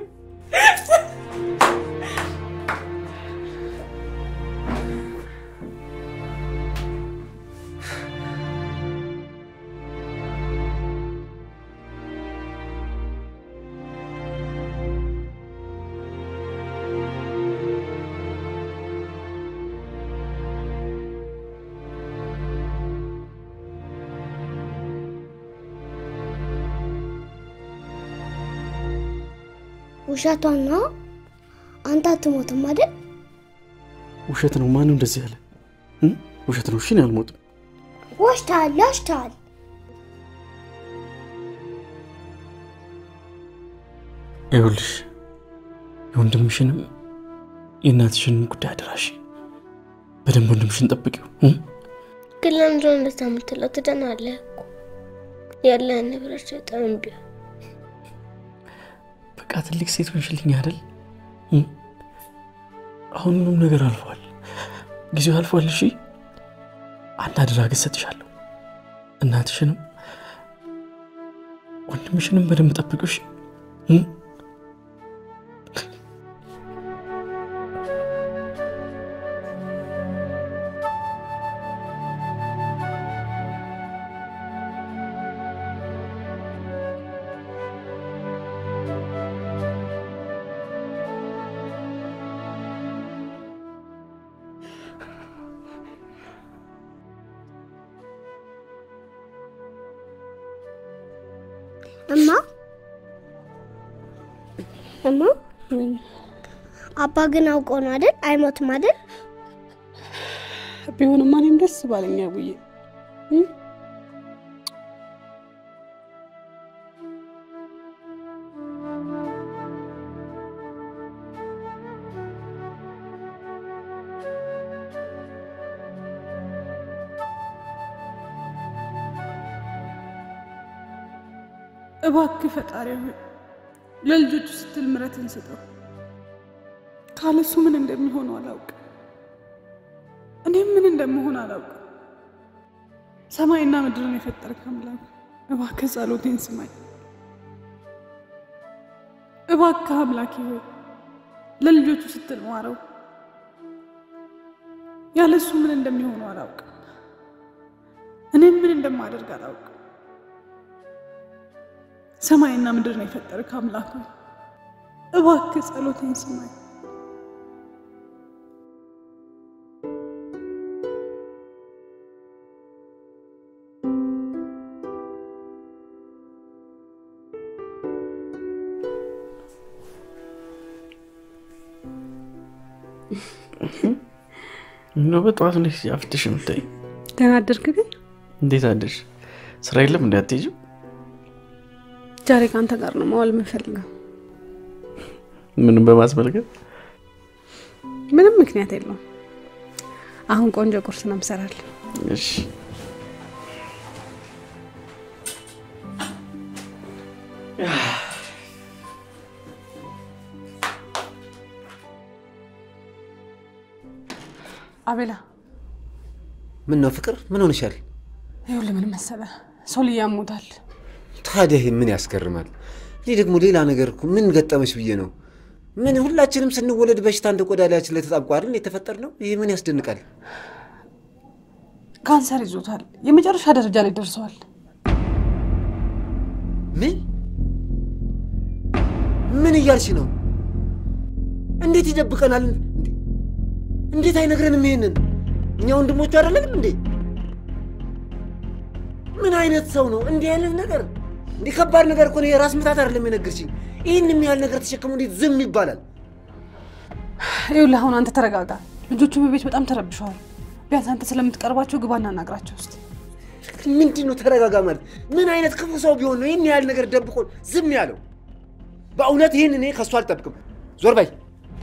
ውሸቷን ነው። አንተ አትሞትም አይደል? ውሸት ነው። ማነው እንደዚህ ያለ? እ? ውሸት ነው። እሺ እኔ አልሞትም። ዋሽተሃል፣ ዋሽተሃል። ይኸውልሽ የወንድምሽንም የእናትሽንም ጉዳይ አደራሽ። በደንብ ወንድምሽን ጠብቂው። እ? ግን ለምንድን ነው እንደዛ የምትለው? ትደናለህ እኮ ያለህን ንብረት በጣም ቢሆን በቃ ትልቅ ሴት ሆንሽልኝ አይደል? እ? አሁን ሁሉም ነገር አልፏል። ጊዜው አልፏል። እሺ አንድ አደራ ግን እሰጥሻለሁ። እናትሽንም ወንድምሽንም በደንብ ጠብቂው። እሺ እ? እማ እማ አባ ግን አውቆ ነው አይደል? አይሞትም አይደል? ቢሆንማ እኔም ደስ ባለኛ ብዬ እባክህ ፈጣሪ ሆይ ለልጆቹ ስትል ምሕረትን ስጠው። ካለሱ ምን እንደሚሆኑ አላውቅም። እኔም ምን እንደምሆን አላውቅም። ሰማይና ምድርን የፈጠርክ አምላክ እባክህ ጸሎቴን ስማኝ። እባክህ አምላኬ ሆይ ለልጆቹ ስትል ማረው። ያለሱ ምን እንደሚሆኑ አላውቅም። እኔም ምን እንደማደርግ አላውቅም። ሰማይና ምድርን የፈጠርክ አምላክ ሆይ እባክህ ጸሎቴን ስማኝ። ምነው በጠዋት እንዴት አፍትሽ የምታይ? ደህና አደርክ ግን? እንዴት አደርሽ? ስራ የለም እንዲ አትሄጂም? ዛሬ ከአንተ ጋር ነው መዋል የምፈልገው። ምንም በማስመልከት ምንም ምክንያት የለውም። አሁን ቆንጆ ቁርስ ነው የምሰራልህ። እሺ አቤላ ምን ነው ፍቅር፣ ምን ሆነሻል? ይኸውልህ ምን መሰለህ ሶልያ ያሞታል። ታዲያ ይሄ ምን ያስገርማል? እኔ ደግሞ ሌላ ነገር እኮ ምን ገጠመሽ ብዬ ነው። ምን ሁላችንም ስንወለድ በሽታ እንደ ቆዳ ላያችን ላይ ተጣብቆ አይደል የተፈጠር ነው? ይሄ ምን ያስደንቃል? ካንሰር ይዞታል። የመጨረሻ ደረጃ ላይ ደርሰዋል። ምን ምን እያልሽ ነው? እንዴት ይደብቀናል? እንዴት አይነግረንም? ይሄንን እኛ ወንድሞቹ አይደለንም እንዴ? ምን አይነት ሰው ነው እንዲህ አይነት ነገር? እንዲህ ከባድ ነገር እኮ ነው። የራስ ምታት አይደለም የነገርሽኝ። ይህን የሚያህል ነገር ተሸክሞ እንዴት ዝም ይባላል? ይኸውልህ አሁን አንተ ተረጋጋ። ልጆቹ በቤት በጣም ተረብሸዋል። ቢያንስ አንተ ስለምትቀርባቸው ግባና አናግራቸው ውስጥ ምንድን ነው ተረጋጋ ማለት? ምን አይነት ክፉ ሰው ቢሆን ነው ይህን ያህል ነገር ደብቆ ዝም ያለው? በእውነት ይህን እኔ ከእሱ አልጠብቅም። ዞር በይ።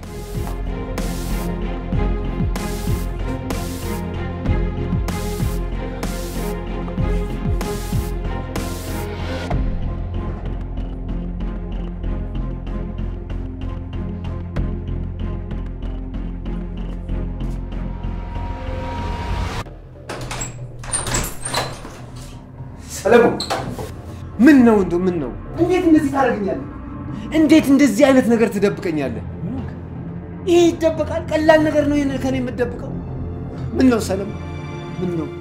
ሰለሞን ምን ነው እንደው ምን ነው? እንዴት እንደዚህ ታደርገኛለህ? እንዴት እንደዚህ አይነት ነገር ትደብቀኛለህ? ይሄ ይደበቃል? ቀላል ነገር ነው ይሄን ከኔ የምትደብቀው? ምን ነው ሰለሞን? ምን ነው?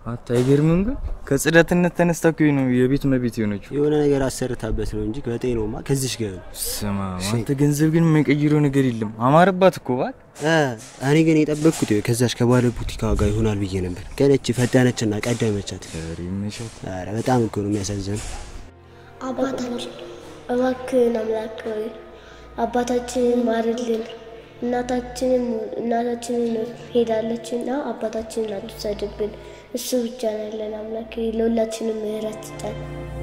አታ አይገርምም? ግን ከጽዳትነት ተነስታ እኮ ነው የቤት እመቤት የሆነችው። የሆነ ነገር አሰርታበት ነው እንጂ ከጤናውማ ከዚሽ ጋር ነው። ስማ አንተ ገንዘብ ግን የማይቀይረው ነገር የለም። አማረባት እኮ ባት እ እኔ ግን የጠበቅኩት ይኸው ከዛች ከባለ ቡቲካ ጋር ይሆናል ብዬ ነበር። ግን እቺ ፈጠነችና ቀደመቻት። ኧረ በጣም እኮ ነው የሚያሳዝነው። አባታችን እባክህን አምላክ ሆይ አባታችንን ማርልን። እናታችንን እናታችንን ሄዳለችና አባታችንን አትውሰድብን። እሱ ብቻ ነው ያለን አምላክ ሆይ ለሁላችንም ምህረት ስጠን።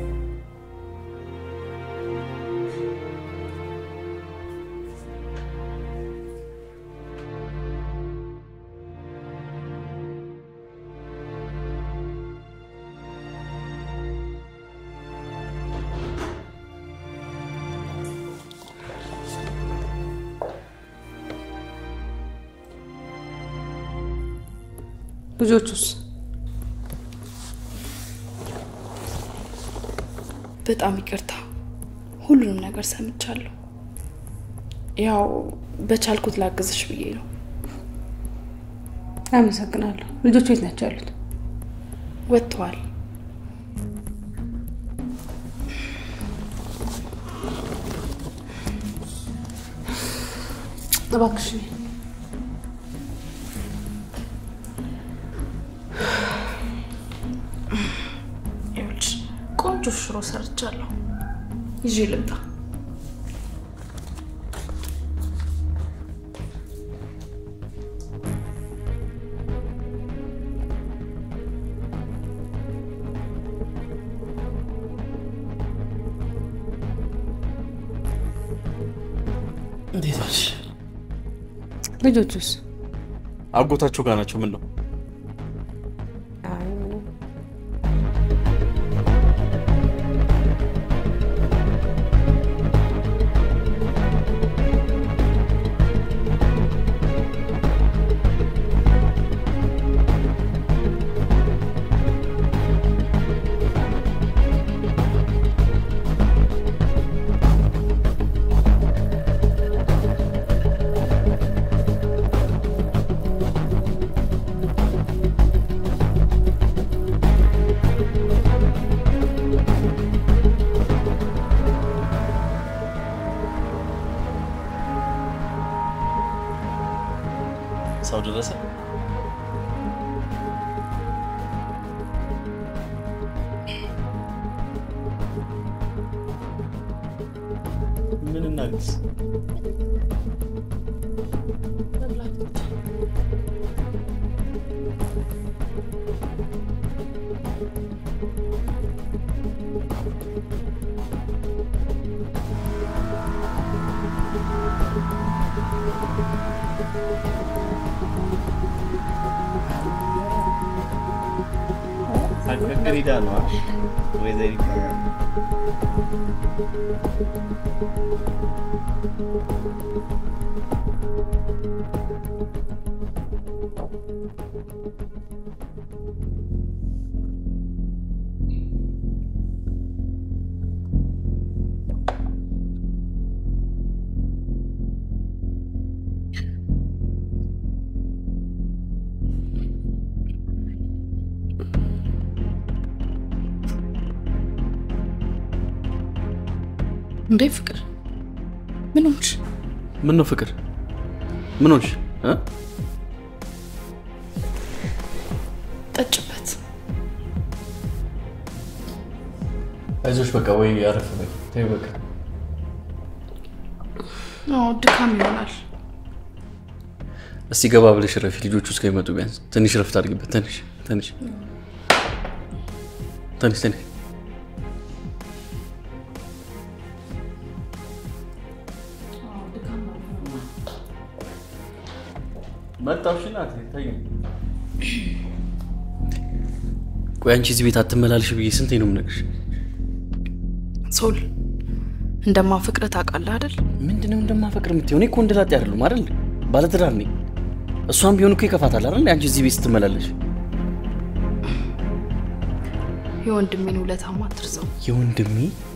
ልጆቹስ በጣም ይቅርታ፣ ሁሉንም ነገር ሰምቻለሁ። ያው በቻልኩት ላግዝሽ ብዬ ነው። አመሰግናለሁ። ልጆቹ የት ናቸው ያሉት? ወጥተዋል። እባክሽ ይኸውልሽ ቆንጆ ሽሮ ሰርቻለሁ። ይዤ ልምጣ። እንዴት ዋልሽ? ልጆቹስ? አጎታቸው ጋር ናቸው። ምን ነው ሰው ደረሰ? ምን እናግዝ? ሳትቀቅል ሄዳ ነው ወይዘሪት እንዴ ፍቅር ምን ሆንሽ? ምን ነው ፍቅር? ምን ሆንሽ? እ? ጠጭበት። አይዞሽ በቃ ወይ አረፍ በይ። ተይው በቃ አዎ ድካም ይሆናል። እስቲ ገባ ብለሽ ረፊ። ልጆቹ እስከሚመጡ ቢያንስ ትንሽ ረፍት አድርጊበት። ትንሽ ትንሽ ትንሽ ትንሽ መጣሽ ናት ተይ። ቆይ አንቺ እዚህ ቤት አትመላልሽ ብዬ ስንቴ ነው የምነግርሽ? ሶል እንደማፈቅር ታውቃለህ አይደል? ምንድነው እንደማፈቅር የምትሆን? እኔ እኮ እንደላጤ አይደሉም አይደል? ባለትዳር ነኝ። እሷም ቢሆን እኮ ይከፋታል አይደል? አንቺ እዚህ ቤት ስትመላለሽ የወንድሜን ውለታማ አትርሳው። የወንድሜ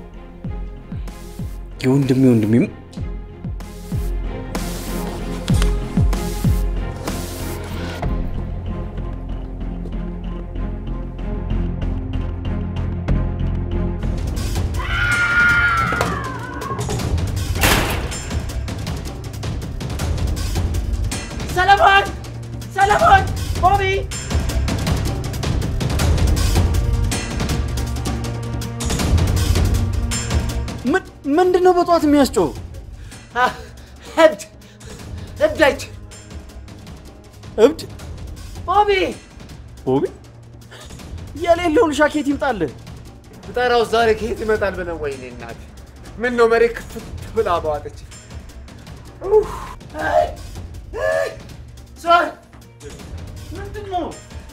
የወንድሜ ወንድሜም ቦቢ ምንድን ነው በጠዋት የሚያስጮህ? እብድ እብዳች እብድ ቦቢ ቦቢ የሌለውን ሻኬት ይምጣልህ። ብጠራው ዛሬ ከየት ይመጣል ብለን ወይኔ እናት ምን ነው መሬት ክፍት ብላ በዋጠች ሶሪ ምንድን ነው?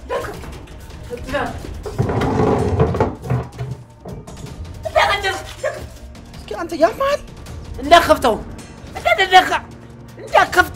እስኪ አንተ ያማል እንዳከፍተው እንዳደደካ እንዳከፍት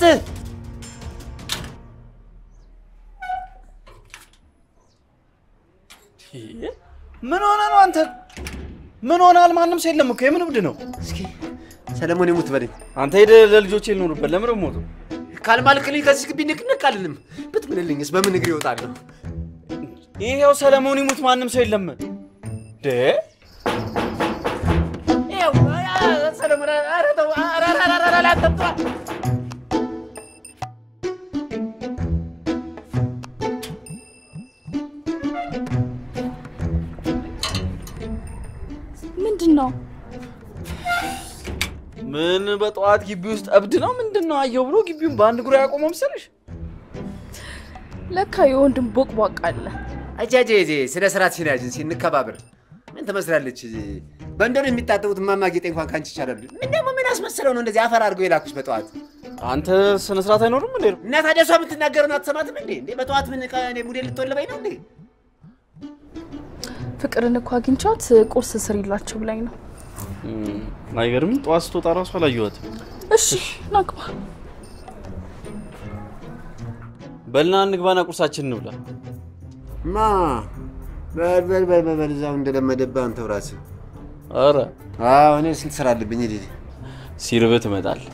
ምን ሆነ ነው አንተ? ምን ሆናል? ማንም ሰው የለም እኮ የምን እብድ ነው? እስኪ ሰለሞን ይሙት በለኝ። አንተ ሄደህ ለልጆቼ ልኖርበት ለምን ሞቱ? ካልማልክልኝ ከዚህ ግቢ ንቅንቅ አልልም። ብትምልልኝስ በምን እግር ይወጣለሁ? ይሄው ሰለሞን ይሙት ማንም ሰው የለም። ደ ይኸው ሰለሞን ኧረ ተው ኧረ ኧረ ኧረ ኧረ አትምጣ። ምንድን ነው? ምን በጠዋት ግቢ ውስጥ እብድ ነው ምንድን ነው አየው ብሎ ግቢውን በአንድ እግሩ ያቆመው መሰለሽ? ለካ የወንድም ቦቅቧቅ አለ። አጃጄ ስነ ስርዓት ሲናጅን ሲንከባበር ምን ትመስላለች? በእንደኑ የሚታጠቡት እማማ ጌጤ እንኳን ካንቺ ይቻላሉ። ምን ደግሞ ምን አስመሰለው ነው እንደዚህ አፈር አድርገው የላኩሽ በጠዋት? አንተ ስነ ስርዓት አይኖርም እንዴ? እና ታዲያ እሷ የምትናገረውን አትሰማትም እንዴ? እንዴ በጠዋት ምን እኔ ሙዴ ልትወልበኝ ነው እንዴ? ፍቅርን እኮ አግኝቻት ቁርስ ስሪላችሁ ብላኝ ነው። አይገርምም? ጠዋት ስትወጣ ራሱ አላየኋትም። እሺ ናግባ። በልና እንግባና ቁርሳችን እንብላ። ማ በል በል በል በል እዛው እንደለመደብህ አንተው ራስህ። ኧረ አዎ እኔ ስንት ስራ አለብኝ። ሂድ ሲርብህ ትመጣለህ።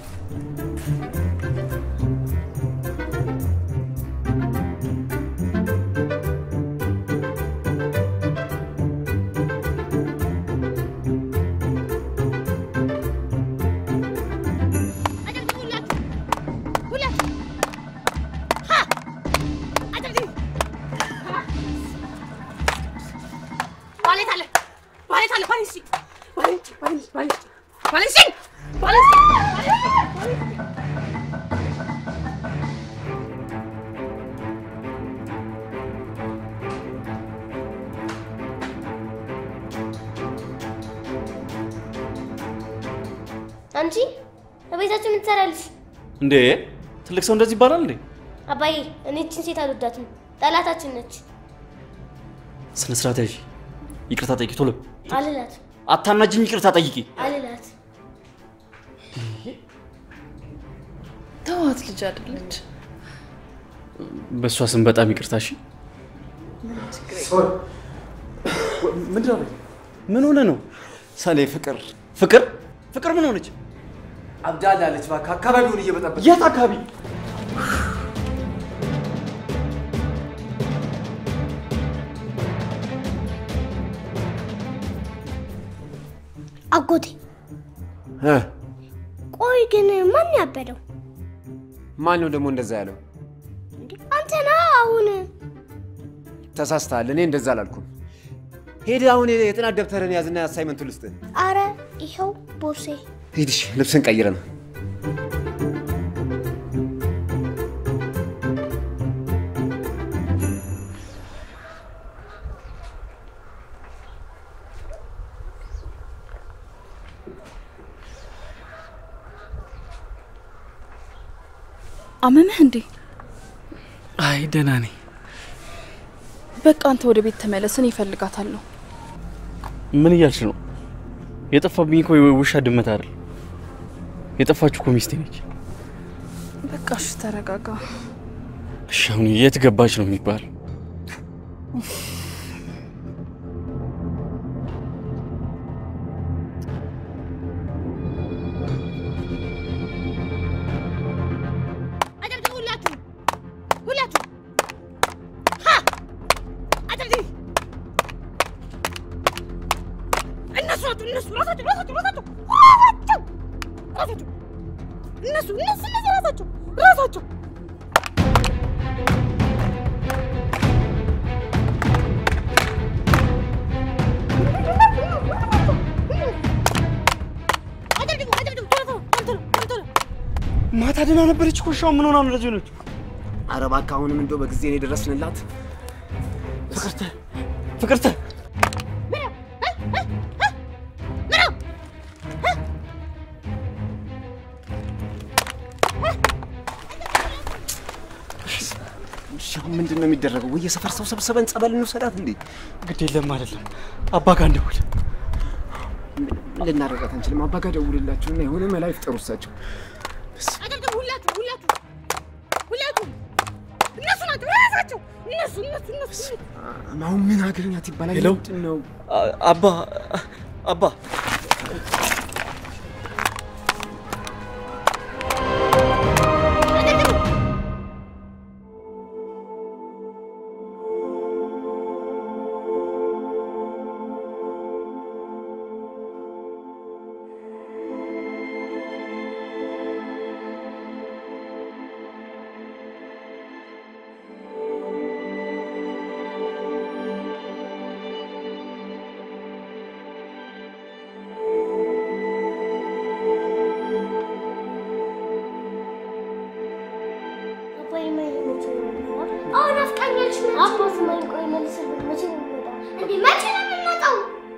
ዋሌት አለ ዋሌት አለ ዋሌት ስጪኝ ዋሌት ዋሌት ዋሌት ዋሌት ስጪኝ ዋሌት ስጪኝ አንቺ በቤታችን ምን ትሰራለሽ? እንዴ ትልቅ ሰው እንደዚህ ይባላል እንዴ? አባዬ እኔ እችን ሴት አልወዳትም፣ ጠላታችን ነች። ስነ ስርዓት ያዥ። ይቅርታ ጠይቂ ቶሎ። አልላት አታናጅኝ፣ ይቅርታ ጠይቂ። አልላት ተዋት፣ ልጅ አይደለች። በእሷ ስም በጣም ይቅርታ። እሺ ምንድን ነው? ምን ሆነ ነው? ሰሌ ፍቅር ፍቅር ፍቅር ምን ሆነች? አብዳላለች። እባክህ አካባቢውን እየበጠበጠ የት አካባቢ? አጎቴ እ ቆይ ግን ማን ያበደው? ማን ነው ደግሞ እንደዛ ያለው? አንተ ና አሁን ተሳስተሃል። እኔ እንደዛ አላልኩም። ሄድ አሁን የጥናት ደብተርን ያዝና አሳይመንቱ ልስጥህ። አረ ይኸው ቦርሴ ሂድ እሺ፣ ልብስን ቀይረ ነው አመመህ እንዴ? አይ ደህና ነኝ። በቃ አንተ ወደ ቤት ተመለስ፣ እኔ እፈልጋታለሁ። ምን እያልሽ ነው? የጠፋብኝ እኮ ውሻ ድመት አይደል። የጠፋችሁ እኮ ሚስቴ ነች። በቃ እሺ ተረጋጋ። እሺ አሁን የት ገባች ነው የሚባል? አጨብጭቡ ሁላችሁ ሁላችሁ ሀ አጨብጭቡ እነሱ ናቸው እነሱ ራሳቸው ራሳቸው ራሳቸው ራሳቸው ራሳቸው እነሱ እነሱ እነዚህ ራሳቸው ራሳቸው ማታ ደህና ነበረች እኮ እሺ፣ አሁን ምን ሆና ነው እንደዚህ ሆነች? ኧረ እባክህ አሁንም እንደው በጊዜ ነው የደረስንላት። ፍቅርተ ፍቅርተ እሺ አሁን ምንድን ነው የሚደረገው? ወይ የሰፈር ሰው ሰብስበን ጸበል እንውሰዳት እንዴ? ግድ የለም አይደለም፣ አባ ጋር እንደውል። ምን ልናደርጋት አንችልም። አባ ጋር ደውልላቸውና የሆነ መላ ይፍጠሩ እሳቸው። አይደለም ሁላችሁ ሁላችሁ ሁላችሁ እነሱ ናቸው ራሳቸው እነሱ እነሱ እነሱ አሁን ምን አገኛት ይባላል? ሄሎ ምንድን ነው አባ አባ አባዬ ማይ መቼ ነው የሚመጣው? አዎ ናፍቃኛለች። አባ ስማኝ፣ ቆይ መልስልኝ። መቼ ነው የሚመጣው? እንዴ መቼ ነው የምንመጣው?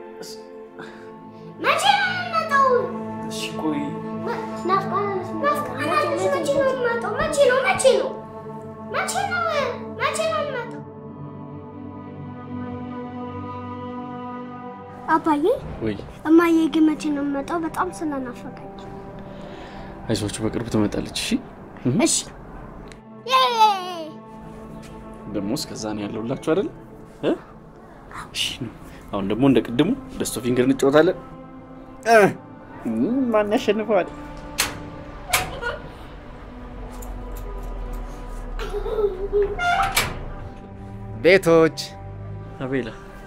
መቼ ነው የምንመጣው? እሺ ቆይ ናፍቃናለች። ናፍቃናለች። መቼ ነው የሚመጣው? መቼ ነው መቼ ነው መቼ ነው መቼ ነው የሚመጣው? አባዬ ወይ እማዬ ግን መቼ ነው የሚመጣው? በጣም ስለናፈቀኝ። አይዟችሁ በቅርብ ትመጣለች። እሺ እሺ ደግሞ እስከዛ ነው ያለውላችሁ አይደል? እ? እሺ ነው። አሁን ደግሞ እንደ ቅድሙ ደስቶ ፊንገር እንጫወታለን። እ፣ ማን ያሸንፈዋል? ቤቶች አቤላ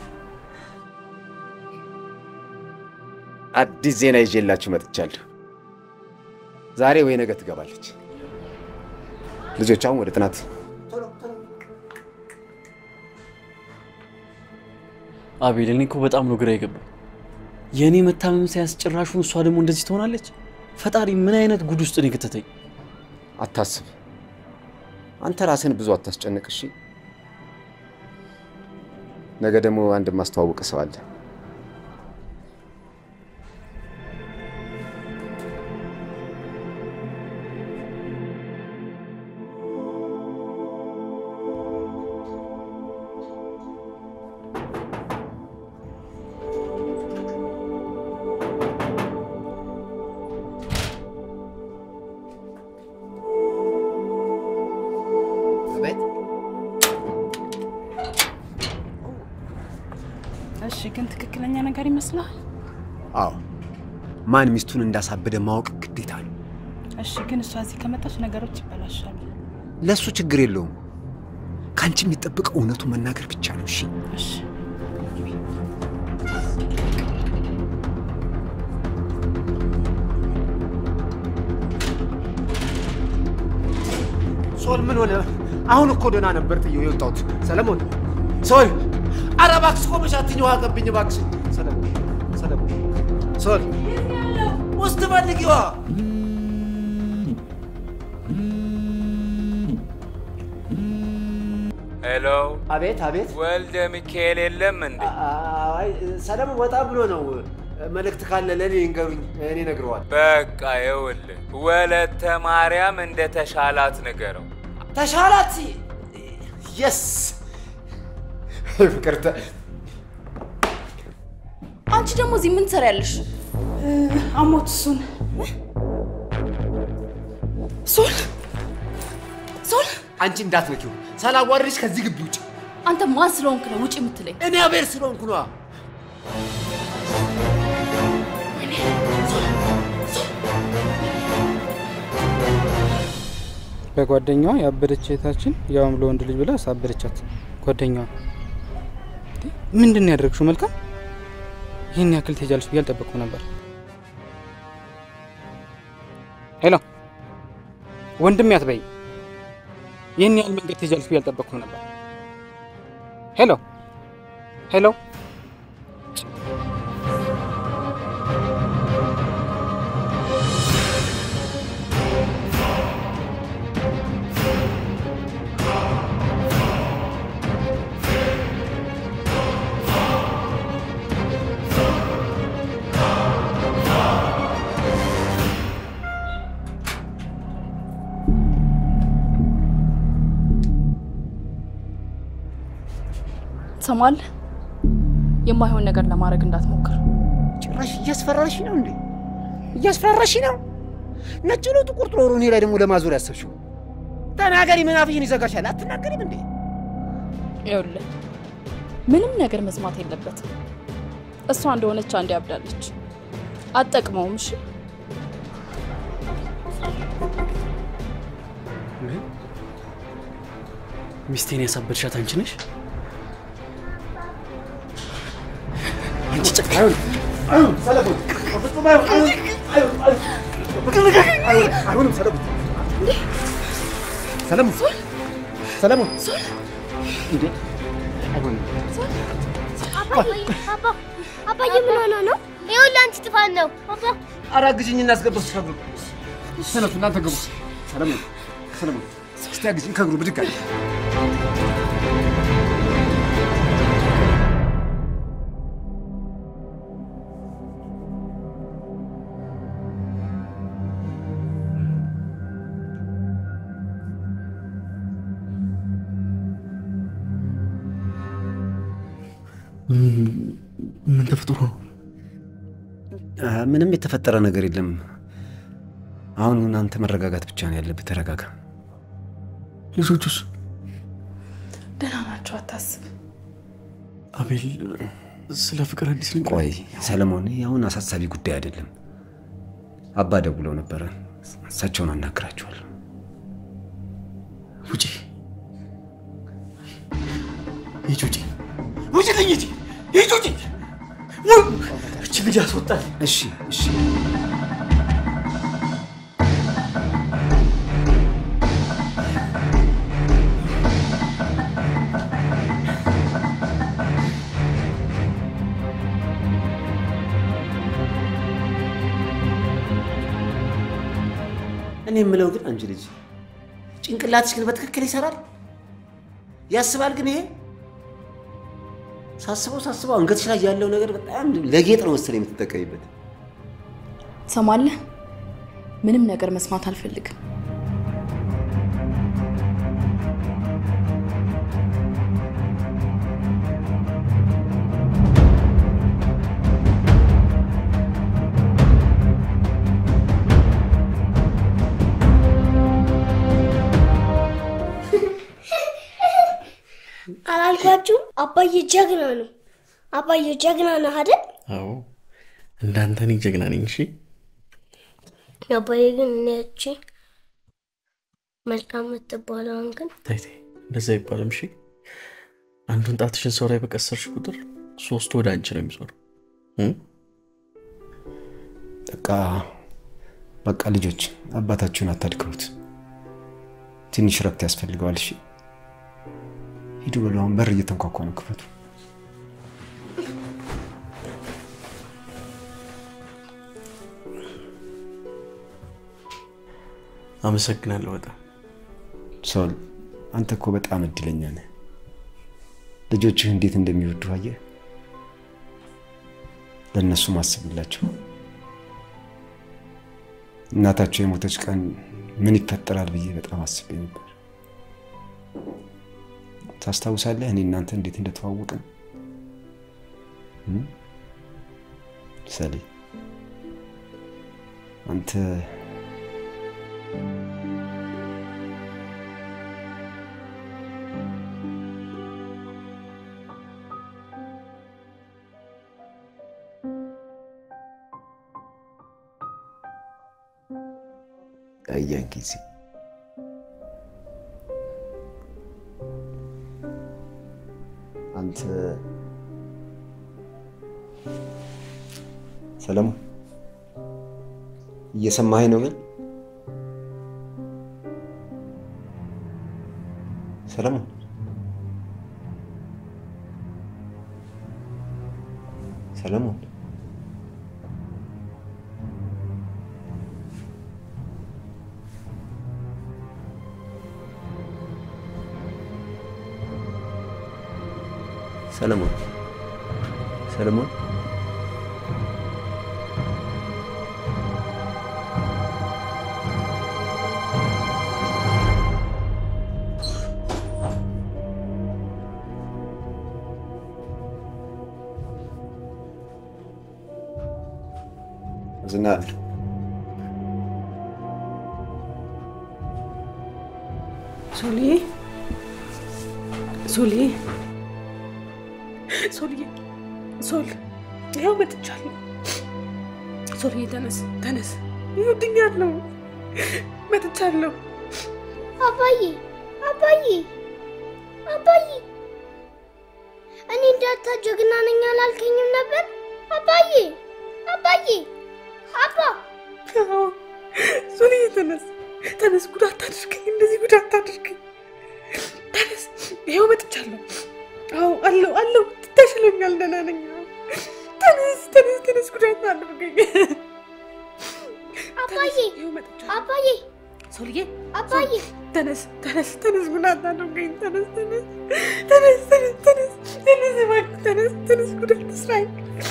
አዲስ ዜና ይዤላችሁ መጥቻለሁ። ዛሬ ወይ ነገ ትገባለች። ልጆች አሁን ወደ ጥናት አቤል፣ እኔ እኮ በጣም ነው ግራ የገባኝ። የእኔ መታመም ሳያስጨራሹን እሷ ደግሞ እንደዚህ ትሆናለች። ፈጣሪ ምን አይነት ጉድ ውስጥ ነው የከተተኝ? አታስብ። አንተ ራስን ብዙ አታስጨንቅ እሺ። ነገ ደግሞ አንድ ማስተዋወቅ ሰው አለ። እሺ፣ ግን ትክክለኛ ነገር ይመስላል? አዎ፣ ማን ሚስቱን እንዳሳበደ ማወቅ ግዴታ ነው። እሺ፣ ግን እሷ እዚህ ከመጣች ነገሮች ይበላሻሉ። ለእሱ ችግር የለውም። ከአንቺ የሚጠብቀው እውነቱን መናገር ብቻ ነው። እሺ እሺ። ሶል ምን ሆነ? አሁን እኮ ደህና ነበር ጥዬው የወጣሁት። ሰለሞን ሶል፣ ኧረ እባክሽ ቆመሽ አትይኝ፣ ውሃ ቀብኝ እባክሽ። ሰለሞን ሰለሞን፣ ሶል ውስጥ ፈልጊዋ። ሄሎ፣ አቤት አቤት። ወልደ ሚካኤል የለም እንዴ? አይ ሰለሞን ወጣ ብሎ ነው። መልእክት ካለ ለእኔ ይንገሩኝ፣ እኔ እነግረዋለሁ። በቃ ይኸውልህ ወለተ ማርያም እንደ ተሻላት ንገረው። ተሻላት። የስ ፍቅርተ አንቺ ደግሞ እዚህ ምን ትሰሪያለሽ? አሞት እሱን ሶል ሶል፣ አንቺ እንዳትነኪው፣ ሳላዋርድሽ ከዚህ ግቢ ውጭ። አንተ ማን ስለሆንክ ነው ውጭ የምትለኝ? እኔ አቤል ስለሆንኩ ነዋ። በጓደኛዋ ያበደች እህታችን ያውም ለወንድ ልጅ ብላ አሳበደቻት። ጓደኛዋ እንዴ፣ ምንድን ነው ያደረግሽው? መልካም ይህን ያክል ትሄጃለሽ ብዬ አልጠበቅኩም ነበር። ሄሎ ወንድሜ አትበይ። ይህን ያህል መንገድ ትሄጃለሽ ብዬ አልጠበቅኩም ነበር። ሄሎ ሄሎ ትሰማለህ? የማይሆን ነገር ለማድረግ እንዳትሞክር። ጭራሽ እያስፈራራሽ ነው እንዴ? እያስፈራራሽ ነው? ነጭ ነው ጥቁር ጥሩ እኔ ላይ ደግሞ ለማዞር ያሰብሽው? ተናገሪ፣ ምን አፍሽን ይዘጋሻል? አትናገሪም እንዴ? ይኸውልህ ምንም ነገር መስማት የለበትም። እሷ እንደሆነች አንዴ ያብዳለች፣ አትጠቅመውም። እሺ ሚስቴን ያሳበድሻት አንቺ ነሽ? አንቺ ጨካኝ! አይሆንም ሰለሞን፣ በፍጹም አይሆን- አይሆን- አይሆን- አይሆን- አይሆንም ሰለሞን። ሰለሞን ሰለሞን እንዴ አይሆንም። አባዬ አባ አባዬ ምን ሆነ ነው? ይኸውልህ አንቺ ጥፋት ነው አባ ኧረ አግዥኝ እናስገባው ከእግሩ ተነሱ እናንተ ግቡ። ሰለሞን ሰለሞን እስቲ አግዥኝ ከእግሩ ብድግ አለ። ምን ተፈጥሮ ነው? አ፣ ምንም የተፈጠረ ነገር የለም። አሁን አንተ መረጋጋት ብቻ ነው ያለብህ። ተረጋጋ። ልጆቹስ? ደህና ናቸው፣ አታስብ። አቤል ስለ ፍቅር አዲስ ነገር ቆይ ሰለሞን፣ ይህ አሁን አሳሳቢ ጉዳይ አይደለም። አባ ደውለው ነበረ። እሳቸውን አናግራቸዋለሁ። ውጪ ሂጂ፣ ውጪ ውጪልኝ፣ ሂጂ ሂጂ፣ ውጪ እች ልጅ አስወጣል። እሺ እሺ እኔ የምለው ግን አንቺ ልጅ ጭንቅላትሽ ግን በትክክል ይሰራል ያስባል። ግን ይሄ ሳስበው ሳስበው አንገትሽ ላይ ያለው ነገር በጣም ለጌጥ ነው መሰለኝ የምትጠቀሚበት። ትሰማለህ? ምንም ነገር መስማት አልፈልግም። አላልኳችሁም? አባዬ ጀግና ነው። አባዬ ጀግና ነህ አይደል? አዎ እንዳንተ እኔ ጀግና ነኝ። እሺ አባዬ ግን እኔ ያቺ መልካም የምትባለውን ግን ተይ ተይ፣ እንደዛ አይባልም። እሺ አንዱን ጣትሽን ሰው ላይ በቀሰርሽ ቁጥር ሶስቱ ወደ አንቺ ነው የሚዞረው። እ? በቃ በቃ ልጆች አባታችሁን አታድክሙት። ትንሽ ረፍት ያስፈልገዋል። እሺ ሂዱ በሉ። አሁን በር እየተንኳኳ ነው፣ ክፈቱ። አመሰግናለሁ በጣም ሶል፣ አንተ እኮ በጣም እድለኛ ነህ። ልጆችህ እንዴት እንደሚወዱ አየህ። ለእነሱ ማስብላቸው። እናታቸው የሞተች ቀን ምን ይፈጠራል ብዬ በጣም አስቤ ነበር። ታስታውሳለህ? እኔ እናንተ እንዴት እንደተዋወቅን እ? ሰሌ አንተ ያን ጊዜ አንተ ሰለሞን እየሰማኸኝ ነው? ግን ሰለሞን ሰለሞን ሰለሞን ሰለሞን አዝናለሁ። ሶልዬ ሶልዬ ሶልዬ ሶል ይኸው መጥቻለሁ። ሶልዬ ተነስ ተነስ፣ ይወድኛለሁ። መጥቻለሁ። አባዬ አባዬ አባዬ እኔ እንዳታ ጀግና ነኝ አላልከኝም ነበር? አባዬ አባዬ አባ ሶልዬ ተነስ ተነስ፣ ጉዳት አታድርገኝ፣ እንደዚህ ጉዳት አታድርገኝ። ተነስ፣ ይኸው መጥቻለሁ። አዎ አለው አለው፣ ተሽሎኛል፣ ደህና ነኝ። ተነስ ተነስ ተነስ፣ ጉዳት አታድርገኝ። አባዬ አባዬ ሶልዬ አባዬ ተነስ ተነስ ተነስ፣ ጉዳት አታድርገኝ። ተነስ ተነስ ተነስ ተነስ ተነስ ተነስ፣ እባክህ ተነስ ተነስ፣ ጉዳት አትስራኝ።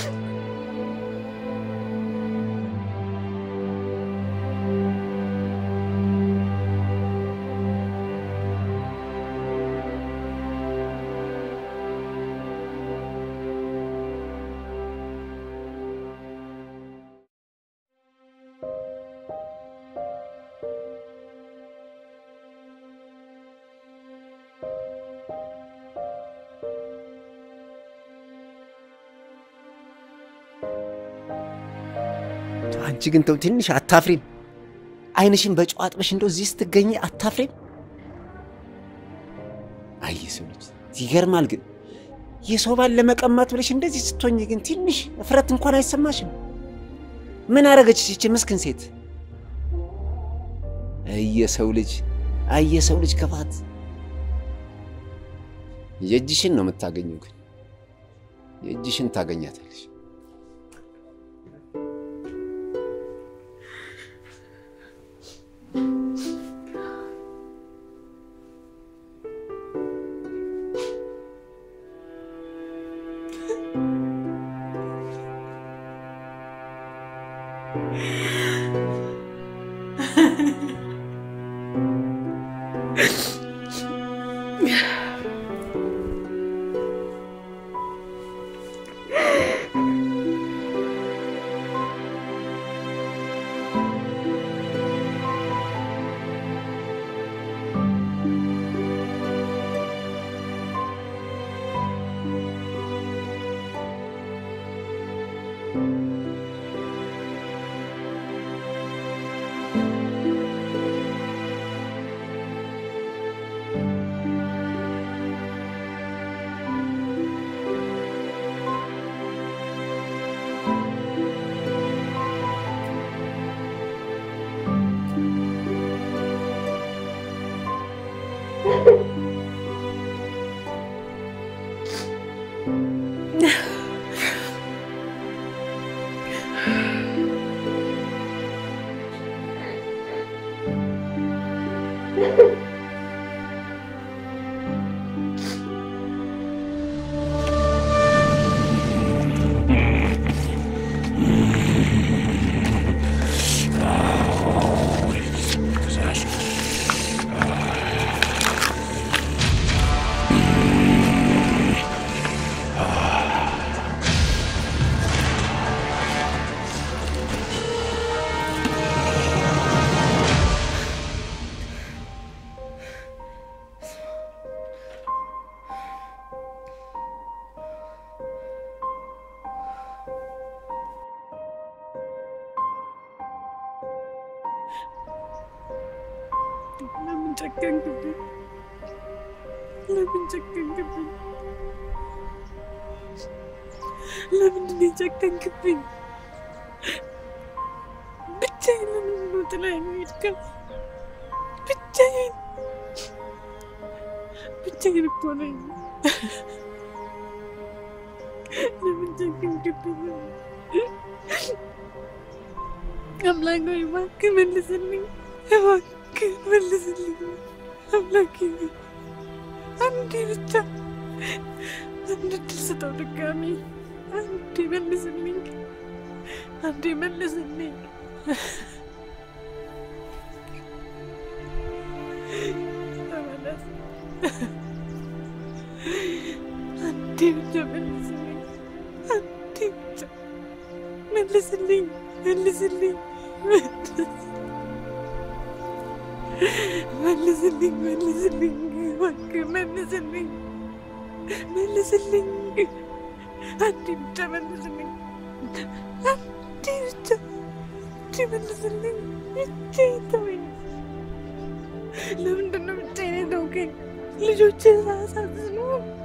አንቺ ግን ተው ትንሽ አታፍሪም? አይንሽን በጨው አጥበሽ እንደው እዚህ ስትገኝ አታፍሪም? አይ የሰው ልጅ ይገርማል። ግን የሰው ባል ለመቀማት ብለሽ እንደዚህ ስትሆኝ ግን ትንሽ እፍረት እንኳን አይሰማሽም? ምን አረገችሽ ይቺ ምስኪን ሴት? አይ የሰው ልጅ አይ የሰው ልጅ ክፋት። የእጅሽን ነው የምታገኘው። ግን የእጅሽን ታገኛታለሽ። ለምን ጨከንክብኝ? ለምን ጨከንክብኝ? ለምንድን ነው የጨከንክብኝ? ብቻዬን ለምንድን ነው ጥላኸኝ የሄድከው? ብቻዬን ብቻዬን እኮ ነኝ። ለምን ጨከንክብኝ? አምላክ ሆይ እባክህ መልስልኝ፣ እባክህ መልስልኝ። አምላኬ ሆይ አንዴ ብቻ አንድ እድል ስጠው ድጋሚ። አንዴ መልስልኝ፣ አንዴ መልስልኝ። ተመለስ። አንዴ ብቻ መልስልኝ፣ አንዴ ብቻ መልስልኝ። መልስልኝ፣ መልስልኝ፣ መልስልኝ፣ እባክህ መልስልኝ፣ መልስልኝ፣ አንዴ ብቻ መልስልኝ፣ አንዴ ብቻ አንዴ መልስልኝ፣ ብቻዬን ተወኝ። ለምንድን ነው ብቻዬን የተውከኝ? ልጆችህ ሳያሳዝኑ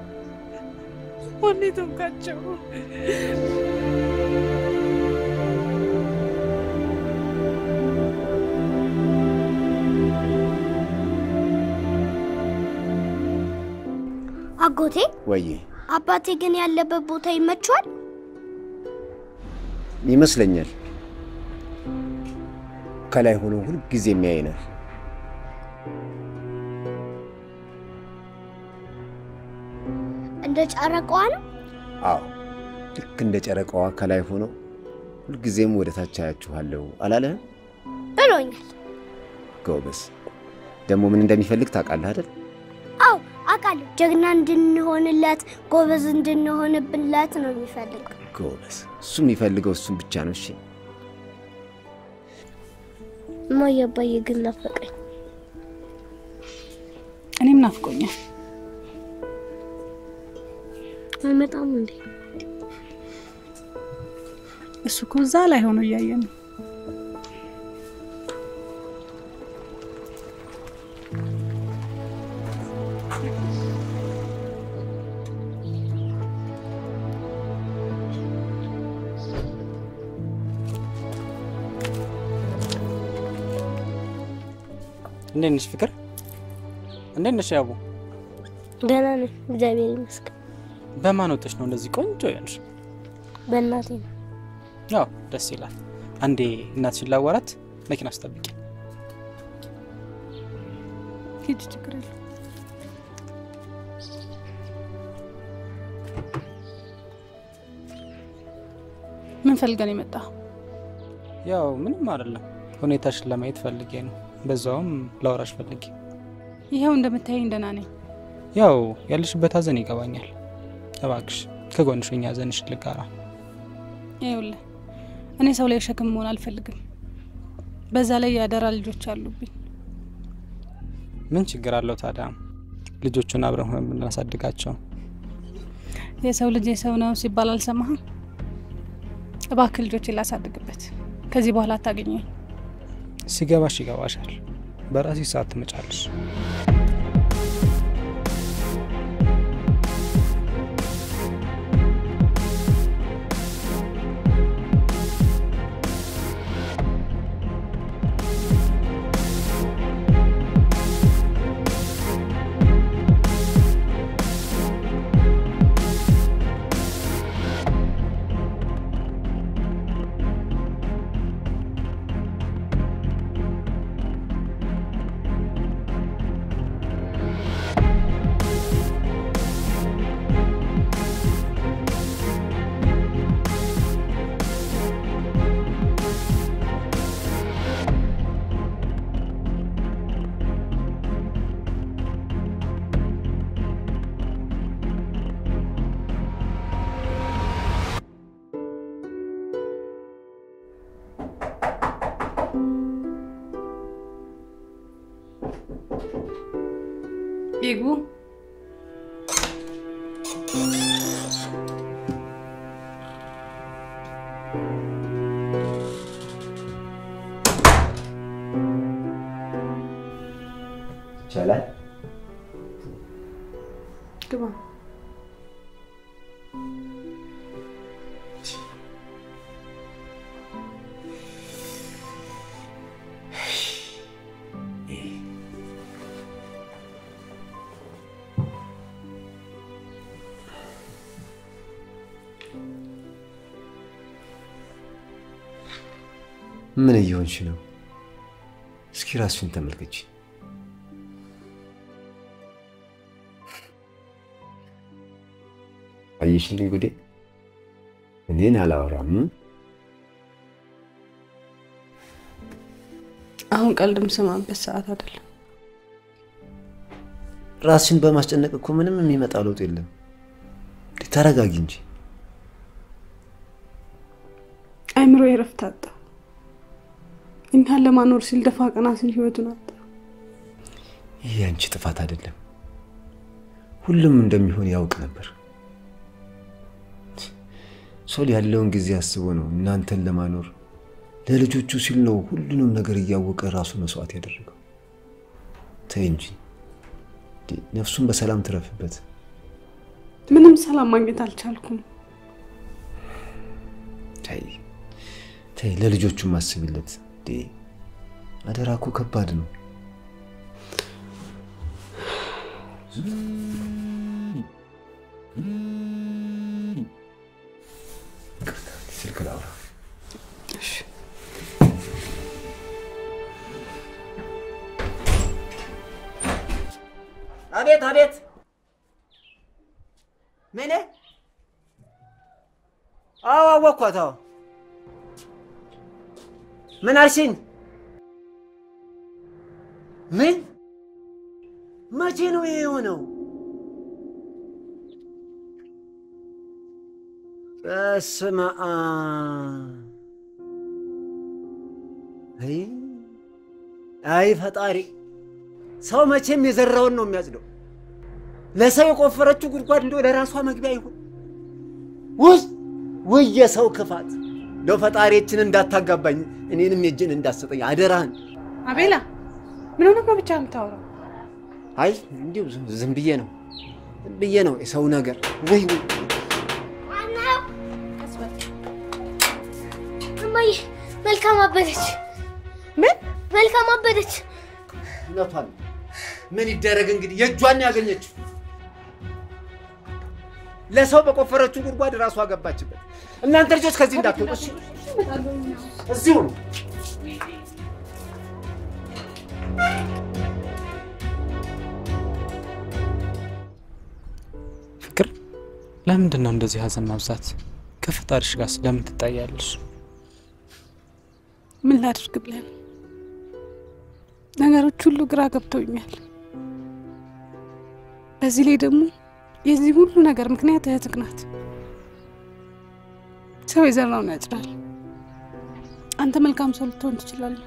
ማን የተውካቸው? አጎቴ ወዬ አባቴ ግን ያለበት ቦታ ይመችዋል? ይመስለኛል ከላይ ሆኖ ሁል ጊዜ የሚያይናል። እንደ ጨረቃዋ ነው? አዎ ልክ እንደ ጨረቃዋ ከላይ ሆኖ ሁልጊዜም ወደ ታች አያችኋለሁ አላለህም? ብሎኛል። ጎበዝ። ደግሞ ምን እንደሚፈልግ ታውቃለህ አይደል? አዎ አውቃለሁ። ጀግና እንድንሆንለት ጎበዝ እንድንሆንብለት ነው የሚፈልገው። ጎበዝ። እሱ የሚፈልገው እሱን ብቻ ነው። እሺ እማዬ አባዬ ግን ናፈቀኝ። እኔም ናፍቆኛል። አይመጣም እንዴ? እሱ እኮ እዛ ላይ ሆኖ እያየ ነው። እንዴት ነሽ ፍቅር? እንዴት ነሽ ያቡ? ደህና ነኝ፣ እግዚአብሔር ይመስገን። በማን ወጥሽ ነው እንደዚህ ቆንጆ ያልሽ? በእናቴ ነው። ያው ደስ ይላል። አንዴ እናትሽን ላዋራት፣ መኪና አስጠብቂ። ሂጂ፣ ችግር የለም። ምን ፈልገን የመጣ ያው ምንም አይደለም፣ ሁኔታሽን ለማየት ፈልጌ ነው። በዛውም ላወራሽ ፈልጌ። ይኸው እንደምታየኝ ደህና ነኝ። ያው ያለሽበት ሀዘን ይገባኛል። እባክሽ ከጎንሽ ሆኜ ሀዘንሽን ልጋራ። ይኸውልህ እኔ ሰው ላይ ሸክም መሆን አልፈልግም። በዛ ላይ የአደራ ልጆች አሉብኝ። ምን ችግር አለው ታዲያ? ልጆቹን አብረን ሆነን የምናሳድጋቸው። የሰው ልጅ የሰው ነው ሲባል አልሰማህም? እባክህ ልጆቼን ላሳድግበት። ከዚህ በኋላ አታገኘኝ። ሲገባሽ ይገባሻል። በራሴ ሰዓት ትመጫለሽ። ይግቡ። ይቻላል። ግባ። ምን እየሆንሽ ነው? እስኪ ራስሽን ተመልከች። አየሽልኝ ጉዴ? እኔን አላወራም። አሁን ቀልድ የምሰማበት ሰዓት አይደለም። ራስሽን በማስጨነቅ እኮ ምንም የሚመጣ ለውጥ የለም። ተረጋጊ እንጂ። አይምሮ የረፍት አጣ። እኛን ለማኖር ሲል ደፋ ቀና ሲል ህይወቱን አጣ። ይህ የአንቺ ጥፋት አይደለም። ሁሉም እንደሚሆን ያውቅ ነበር። ሶል ያለውን ጊዜ አስቦ ነው እናንተን ለማኖር ለልጆቹ ሲል ነው ሁሉንም ነገር እያወቀ ራሱ መስዋዕት ያደረገው። ተይ እንጂ እንዴ፣ ነፍሱን በሰላም ትረፍበት። ምንም ሰላም ማግኘት አልቻልኩም። ተይ ተይ፣ ለልጆቹም አስቢለት። እንዴ አደራ እኮ ከባድ ነው። ስልክ ላውራ። አቤት አቤት። ምን? አዎ አወቅኳት። አዎ ምን አልሽኝ? ምን? መቼ ነው ይሄ የሆነው? በስመ አብ። አይ አይ ፈጣሪ፣ ሰው መቼም የዘራውን ነው የሚያጭደው። ለሰው የቆፈረችው ጉድጓድ እንደው ለራሷ መግቢያ ይሁን። ውይ ውይ፣ የሰው ክፋት! እንደው ፈጣሪችን እንዳታጋባኝ እኔንም የእጅን እንዳሰጠኝ አደራህን። አቤላ ምን ሆነህ ነው ብቻ የምታወራው? አይ እንዲሁ ዝም- ዝም ብዬ ነው ዝም ብዬ ነው የሰው ነገር። ወይ ወይ እማዬ መልካም አበደች። ምን መልካም አበደች? እውነቷን ነው። ምን ይደረግ እንግዲህ የእጇን ያገኘችው ለሰው በቆፈረችው ጉድጓድ ራሷ ገባችበት። እናንተ ልጆች ከዚህ እንዳትወጡ እሺ? እዚሁ ነው። ፍቅር ለምንድን ነው እንደዚህ ሀዘን ማብዛት? ከፈጣሪሽ ጋር ስለምን ትጣያለሽ? ምን ላድርግ ብለን ነገሮች ሁሉ ግራ ገብተውኛል። በዚህ ላይ ደግሞ የዚህ ሁሉ ነገር ምክንያት እህትህ ናት። ሰው የዘራውን ያጭዳል። አንተ መልካም ሰው ልትሆን ትችላለህ።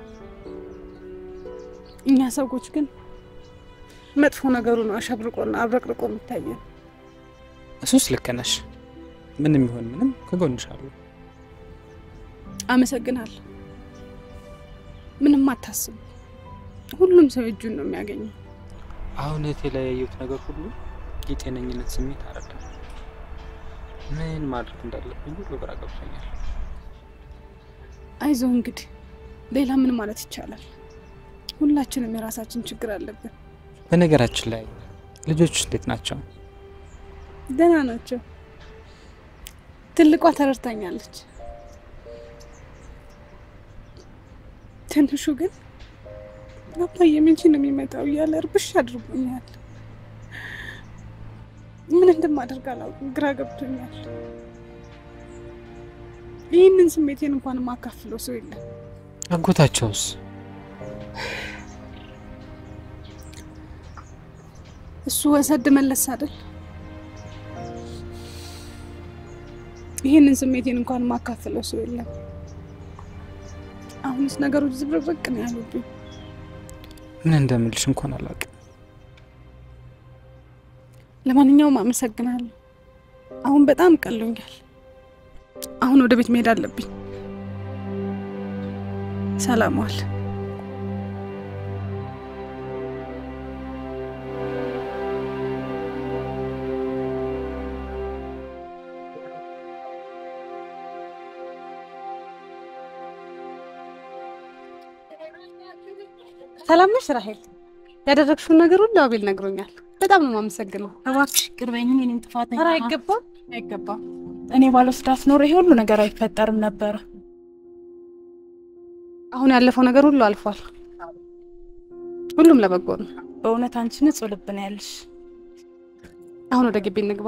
እኛ ሰዎች ግን መጥፎ ነገሩ ነው አሸብርቆና አብረቅርቆ የሚታየን። እሱስ ልክ ነሽ። ምንም ይሁን ምንም ከጎንሻለሁ። አመሰግናለሁ። ምንም አታስቡ። ሁሉም ሰው እጁን ነው የሚያገኘው። አሁን እህቴ ላይ ያየሁት ነገር ሁሉ የጤነኝነት ስሜት አረዳ። ምን ማድረግ እንዳለብኝ ሁሉ ግራ ገብቶኛል። አይዞህ እንግዲህ ሌላ ምን ማለት ይቻላል? ሁላችንም የራሳችን ችግር አለብን። በነገራችን ላይ ልጆቹ እንዴት ናቸው? ደህና ናቸው። ትልቋ ተረድታኛለች። ትንሹ ግን አባዬ መቼ ነው የሚመጣው እያለ እርብሽ አድርጎኛል። ምን እንደማደርግ አላውቅም፣ ግራ ገብቶኛል። ይህንን ስሜቴን እንኳን የማካፍለው ሰው የለም። አጎታቸውስ? እሱ ወሰድ መለስ አይደል? ይህንን ስሜቴን እንኳን የማካፍለው ሰው የለም። አሁንስ ነገሮች ዝብርቅርቅ ነው ያሉብኝ። ምን እንደምልሽ እንኳን አላውቅም። ለማንኛውም አመሰግናለሁ። አሁን በጣም ቀሎኛል። አሁን ወደ ቤት መሄድ አለብኝ። ሰላም ዋል። ሰላም ነሽ ራሄል? ያደረግሽውን ነገር ሁሉ አቤል ነግሮኛል። በጣም ነው የማመሰግነው። እባክሽ ይቅር በይኝ፣ እኔም ጥፋተኛ ኧረ ነኝ። አይገባም፣ አይገባም። እኔ ባለስዳት ኖሮ ይሄ ሁሉ ነገር አይፈጠርም ነበረ። አሁን ያለፈው ነገር ሁሉ አልፏል። ሁሉም ለበጎ ነው። በእውነት አንቺ ንጹህ ልብ ነው ያለሽ። አሁን ወደ ግቢ እንግባ።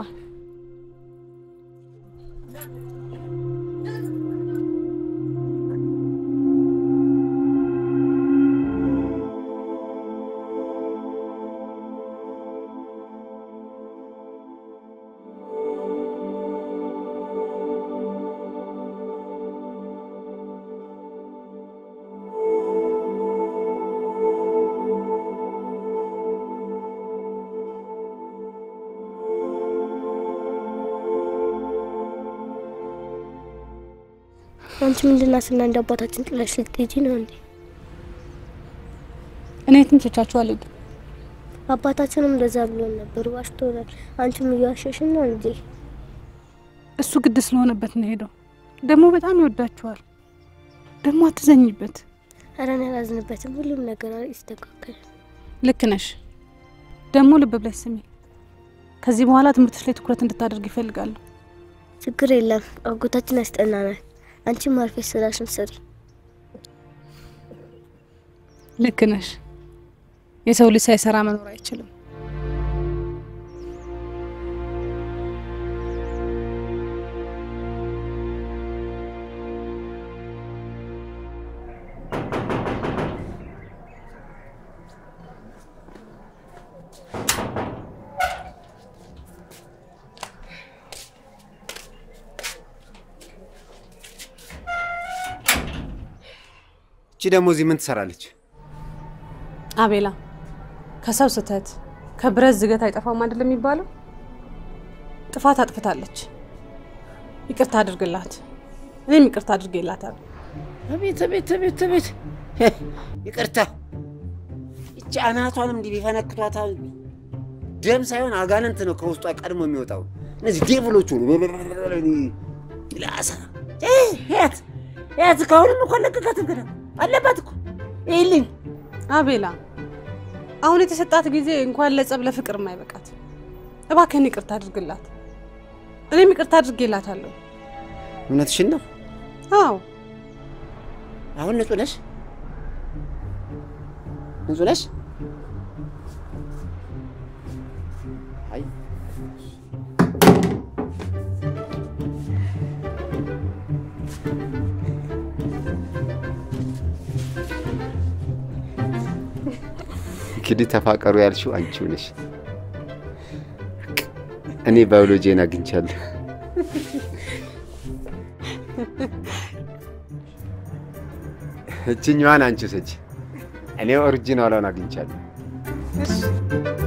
አንቺ ምንድናትና እንደ አባታችን ጥለሽ ልትሄጂ ነው እንዴ? እኔ የትም ትቻችሁ አልሄድም። አባታችንም እንደዛ ብሎን ነበር፣ ዋሽቶናል። አንቺም እየዋሸሽን ነው እንዴ? እሱ ግድ ስለሆነበት ነው ሄደው። ደግሞ በጣም ይወዳችኋል። ደግሞ አትዘኝበት። ኧረ እኔ አላዝንበትም። ሁሉም ነገር ይስተካከል። ልክ ነሽ። ደግሞ ልብ ብለሽ ስሚ። ከዚህ በኋላ ትምህርትሽ ላይ ትኩረት እንድታደርግ ይፈልጋለሁ። ችግር የለም። አጎታችን ያስጠናናል። አንቺም አርፈሽ ስራሽን ስሪ። ልክ ነሽ። የሰው ልጅ ሳይሰራ መኖር አይችልም። እቺ ደግሞ እዚህ ምን ትሰራለች? አቤላ ከሰው ስህተት ከብረት ዝገት አይጠፋም አይደል የሚባለው? ጥፋት አጥፍታለች። ይቅርታ አድርግላት። እኔም ይቅርታ አድርጌላታለሁ። አቤት አቤት አቤት አቤት! ይቅርታ እቺ አናቷንም እንዲህ ቢፈነክቷት ደም ሳይሆን አጋንንት ነው ከውስጧ ቀድሞ የሚወጣው። እነዚህ ዴቭሎቹ ላሳ ያት ያት ከአሁንም እኮ ለቀቃትም ገና አለባት እኮ ይልኝ አቤላ አሁን የተሰጣት ጊዜ እንኳን ለጸብ ለፍቅር የማይበቃት። እባክህን ይቅርታ አድርግላት። እኔም ይቅርታ አድርጌላታለሁ። እውነትሽን ነው። አዎ አሁን ንጹህ ነሽ? ንጹህ ነሽ? አይ እንግዲህ ተፋቀሩ ያልሽው አንቺው ነሽ። እኔ ባዮሎጂን አግኝቻለሁ። እችኛዋን አንቺ ሰጂ፣ እኔ ኦሪጂናሏን አግኝቻለሁ። እሺ